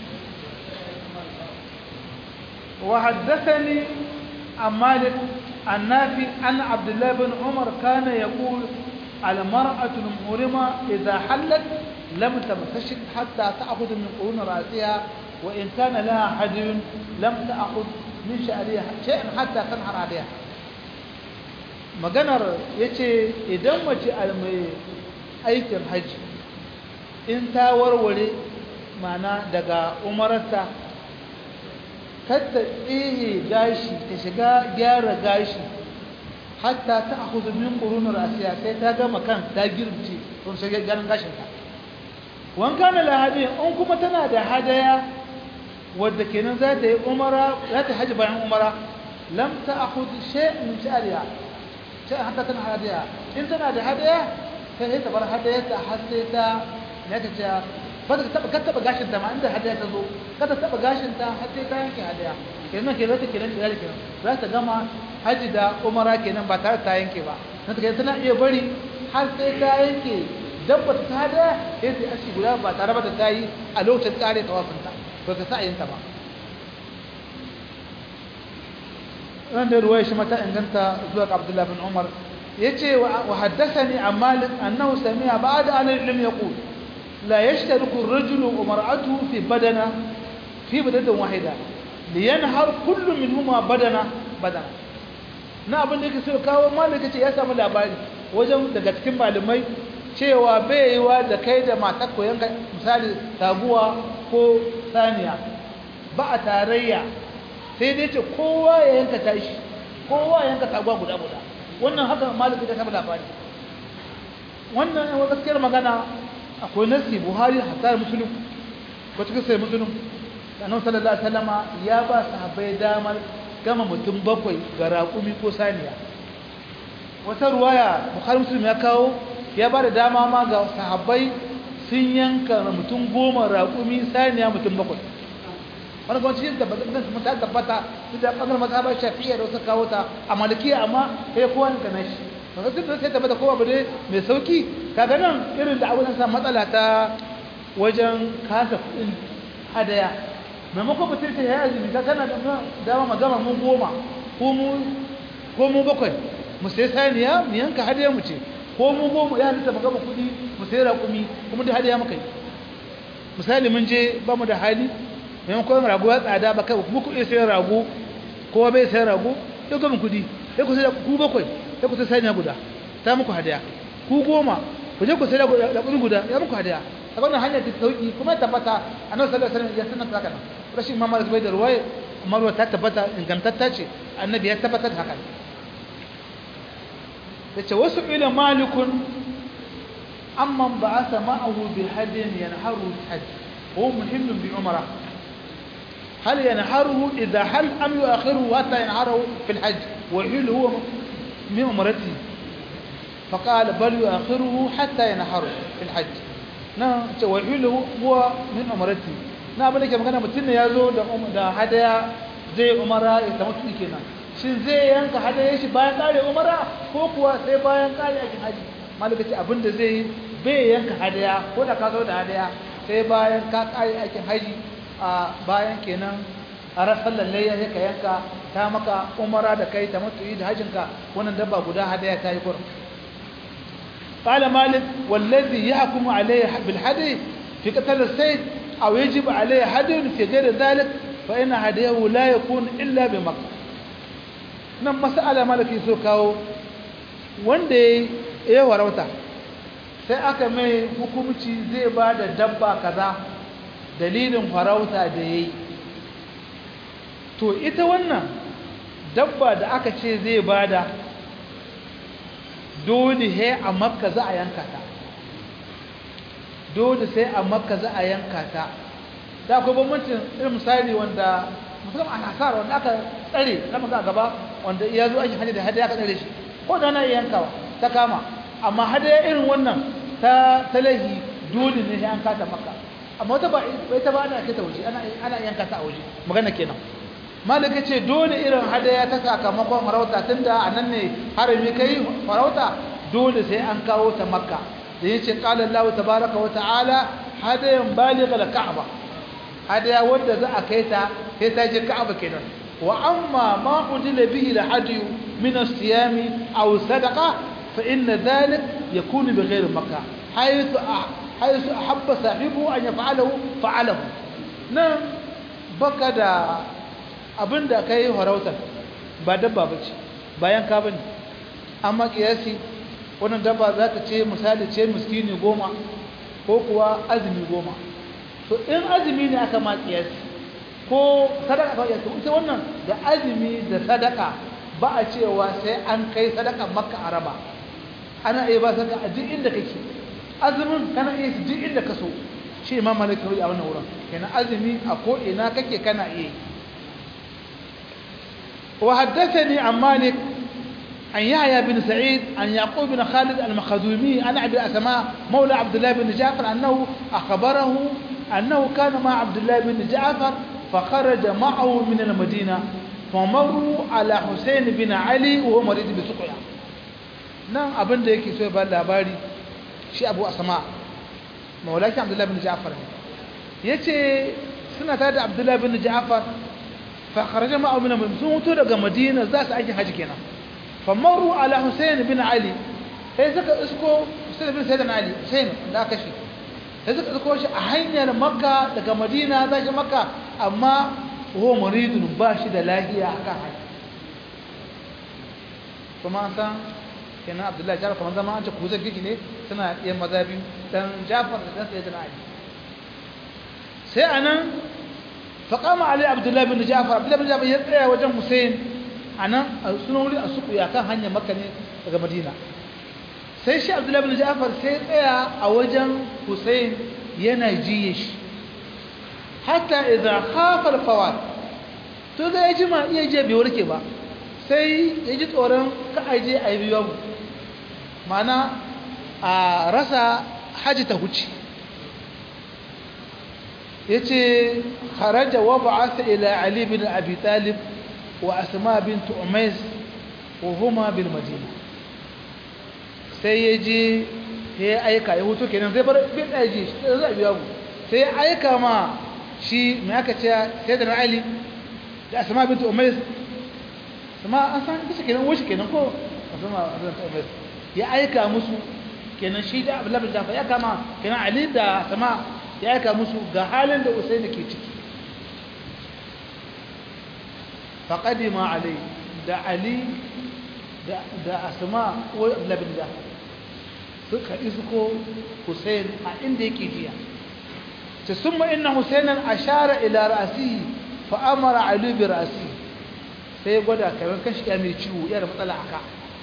wa haddathani عن مالك النافي أن عبد الله بن عمر كان يقول المرأة المحرمة إذا حلت لم تمتشك حتى تأخذ من قرون رأسها وإن كان لها حدي لم تأخذ من شعرها شيئا حتى تنحر عليها maganar ya ce idan mace mai aikin hajji in ta warware mana daga umararta kadda tsihe gashi ta shiga gyara gashi hatta ta akuzu min ƙurunar asiya sai ta gama kan ta girbice don shiga ganin gashinta wanka na lahadi in kuma tana da hadaya wadda kenan za ta yi umara za ta haji bayan umara lam ta akuzu shay'in min sha'riha sai hatta tana hadaya in tana da hadaya sai ta bar hadayarta har sai ta ne ta ce ba ta taba taba gashin ta ma inda hadaya ta zo ka ta taba gashin ta har sai ta yanke hadaya kenan ke zata kenan da kenan za ta gama haji da umara kenan ba tare ta yanke ba na ta tana iya bari har sai ta yanke dabba ta hadaya sai ta aski guda ba tare ba ta yi a lokacin tsare tawafin ta to ta sa'ayin ta ba ran da ruwaya shi mata inganta zuwa ga Abdullah bin Umar yace wa haddathani an Malik annahu sami'a ba'da an ilm yaqul لا يشترك الرجل ومرأته في بدنة في بدنة واحدة لينهر كل منهما بدنة بدنة na abin da yake so kawo malaka ce ya samu labari wajen daga cikin malamai cewa bai yiwa da kai da matar ko yanka misali taguwa ko saniya ba a tarayya sai dai ce kowa ya yanka tashi kowa ya yanka taguwa guda guda wannan haka malaka ta samu labari wannan yawan gaskiyar magana akwai nasi buhari hatta musulun ko cikin sai musulun annabi sallallahu alaihi wasallama ya ba sahabbai damar gama mutum bakwai ga raƙumi ko saniya wata ruwaya buhari musulun ya kawo ya ba da dama ma ga sahabbai sun yanka mutum goma raƙumi saniya mutum bakwai wani kwanci yin tabbata kan ta tabbata duk da ɓangar mazhabar shafi'iyya da wasu kawo ta a malikiya amma sai kowa ne na shi ba duk da sai tabbata kowa ba dai mai sauki kaga nan irin da abin sa matsala ta wajen kasa kuɗin hadaya maimakon mutum ta yi azumi ka kana da dama magama mun goma ko mu bakwai mu sai saniya mu yanka hadiya mu ce ko mu goma ya halitta magama kudi mu sai raƙumi kuma da hadiya muka yi misali mun je ba mu da hali maimakon rago ya tsada ba kai kuma ku iya sayan rago kowa bai sayan rago ya gama kudi ya ku sai da ku bakwai ya ku sai saniya guda ta muku hadiya ku goma ku je ku sai da raƙumi guda ya muku hadiya a wannan hanyar ta sauki kuma tabbata annabi sallallahu alaihi wasallam ya sanar haka nan rashin mamma da bai da ruwaya amma ruwa ta tabbata ingantatta ce annabi ya tabbatar haka yace wasu ila malikun amman ba'atha ma'ahu bi hadin yanharu hajj هو مهم بعمره هل ينحره إذا هل أم يؤخره حتى ينحره في الحج ويحل هو من عمرته فقال بل يؤخره حتى ينحره في الحج na ce wa ilu huwa min umarati na abin da ke magana mutum ne ya zo da hadaya zai umara ya samu tuki kenan shin zai yanka hadaya shi bayan kare umara ko kuwa sai bayan kare aikin haji malaka ce abin da zai yi bai yanka hadaya ko da ka zo da hadaya sai bayan ka kare aikin haji a bayan kenan a rasar lallai ya ka yanka ta maka umara da kai ta mutu da hajinka wannan dabba guda hadaya ta yi kurin قال مالك والذي يحكم عليه بالحدي في قتل السيد أو يجب عليه حدي في غير ذلك فإن هديه لا يكون إلا بمكة nan mas'ala malaki so kawo wanda ya warauta sai aka mai hukumci zai ba da dabba kaza dalilin farauta da ya yi to ita wannan dabba da aka ce zai ba da dole he a makka za a yanka ta dole sai a makka za a yanka ta da akwai bambancin irin misali wanda musamman a nasara wanda aka tsare na maza gaba wanda ya zo ake hanyar da hadaya aka tsare shi ko da na yankawa ta kama amma hadaya irin wannan ta talahi dole ne an kata makka amma wata ba ita ba ana kai ta waje ana yanka ta a waje magana kenan malika ce dole irin hadaya ta sakamakon farauta tunda a nan ne harami kai farauta dole sai an kawo ta makka da ya ce ƙala Allah tabaraka wa ta'ala hadayan baligha al-ka'ba hadaya wanda za a kai ta sai ta je ka'aba kenan wa amma ma udila bihi al-hadiyu min as-siyam aw sadaqa fa inna dhalik yakunu bighayri makkah haythu haythu ahabba sahibu an yaf'alahu fa'alahu nan baka da abinda kai farautar ba dabba bace bayan ka bane amma kiyasi wannan dabba za ta ce misali ce miskini goma ko kuwa azumi goma to in azumi ne aka ma kiyasi ko sadaka ba yato ita wannan da azumi da sadaka ba a cewa sai an kai sadaka makka araba ana iya ba sadaka a duk inda kake azumin kana iya duk inda ka so shi imam malik a wannan wurin kenan azumi a ko ina kake kana iya wa haddathani an malik عن يحيى بن سعيد عن يعقوب بن خالد المخزومي عن ابي اسماء مولى عبد الله بن جعفر انه اخبره انه كان مع عبد الله بن جعفر فخرج معه من المدينه فمروا على حسين بن علي وهو مريض بسقيا نعم abin da yake so ya ba labari shi Abu Asma maulaki Abdullah bin Ja'far yace suna tare da Abdullah bin Ja'far fa kharaja ma'ahu min sun mutu daga Madina za su aiki haji kenan فمروا على حسين بن علي sai suka isko Hussein bin Sayyidina Ali Hussein da aka shi sai suka isko shi a hanyar Makka daga Madina za shi Makka amma huwa muridun ba shi da lafiya akan hanya kuma an san kenan Abdullahi Jafar kamar zama an ce ku zan gigi ne suna iya mazabi dan Jafar da dan Sayyidina Ali sai anan faqama Ali Abdullahi bin Jafar Abdullahi bin Jafar ya tsaya wajen Hussein a nan suna wuri a suku ya kan hanyar maka ne daga madina sai shi abdullahi bin ja'far sai tsaya a wajen hussein yana jiye shi hatta idan khafar fawat to ga ya jima iya je bai warke ba sai ya ji tsoron ka aje a yi biyu mana a rasa haji ta huce ya ce haraja wa ba'asa ila ali bin abi talib وأسماء بنت أميس وهما بالمدينة sai ya je ya aika ya hutu kenan zai bar bin aji zai biya mu sai ya aika ma shi mai aka ce sai da ali da asma bintu umays sama an san bisa kenan wuce kenan ko asma bintu umays ya aika musu kenan shi da abdullahi bin jafar ya kama kenan ali da asma ya aika musu ga halin da usaini ke ciki faqadima ali da ali da da asma ko abdullahi bin jafar suka isko Hussein a inda yake jiya ta summa inna Husainan ashara ila ra'si fa amara Ali bi ra'si sai gwada kamar kashi ya mai ciwo yana matsala aka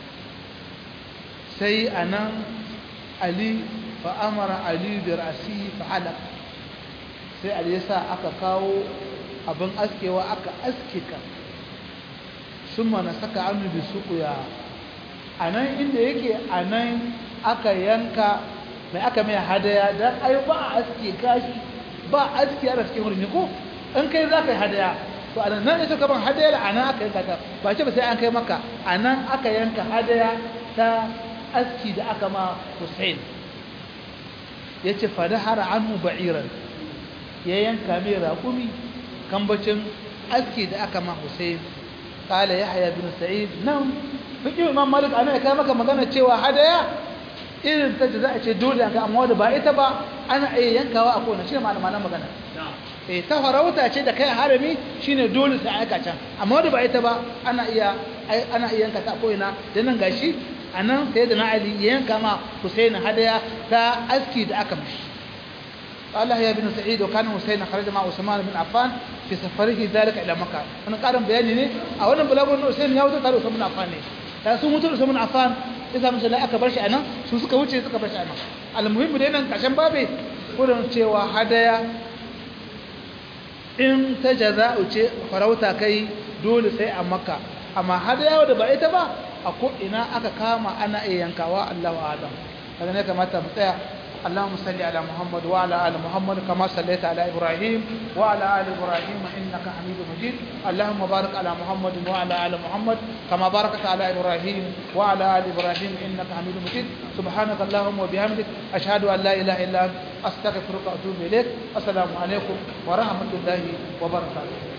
sai anan Ali fa amara Ali bi ra'si fa halaq sai Ali yasa aka kawo abin askewa aka aske ka summa na saka anu bi suqya anan inda yake anan aka yanka mai aka mai hadaya don ai ba a aske kashi ba a aske a cikin wurin ko in kai za ka yi hadaya to a nan ita kaban hadaya a nan aka yanka ta ba ce ba sai an kai maka a nan aka yanka hadaya ta aski da aka ma Hussein ya ce fada hara anhu ba'iran ya yanka mai raƙumi kambacin aski da aka ma Hussein قال يحيى بن سعيد نعم fiƙi imam malik ana ya kai maka magana cewa hadaya irin ta da za a ce dole yanka amma wadda ba ita ba ana iya yankawa a kowane shi ne malaman magana eh ta farauta ce da kai harami shine dole sai aika can amma wadda ba ita ba ana iya ana iya yanka ta a ko'ina da nan gashi a nan sai da na ali ya yanka ma husain hadaya ta aski da aka mishi قال يا ابن سعيد وكان حسين خرج مع عثمان بن عفان في سفره ذلك الى مكه انا قارن بياني ne a wannan bulagun Hussein ya wuce tare da Usman Affan ne da sun mutu Usman Affan idan mun sai aka bar shi anan su suka wuce suka bar shi anan almuhimmi dai nan kashin babe gurin cewa hadaya in ta jaza'u ce farauta kai dole sai a makka amma hadaya da ba ita ba a ko ina aka kama ana iya yankawa Allahu a'lam kaga ne kamata mu tsaya اللهم صل على محمد وعلى ال محمد كما صليت على ابراهيم وعلى ال ابراهيم انك حميد مجيد اللهم بارك على محمد وعلى ال محمد كما باركت على ابراهيم وعلى ال ابراهيم انك حميد مجيد سبحانك اللهم وبحمدك اشهد ان لا اله الا انت استغفرك واتوب اليك السلام عليكم ورحمه الله وبركاته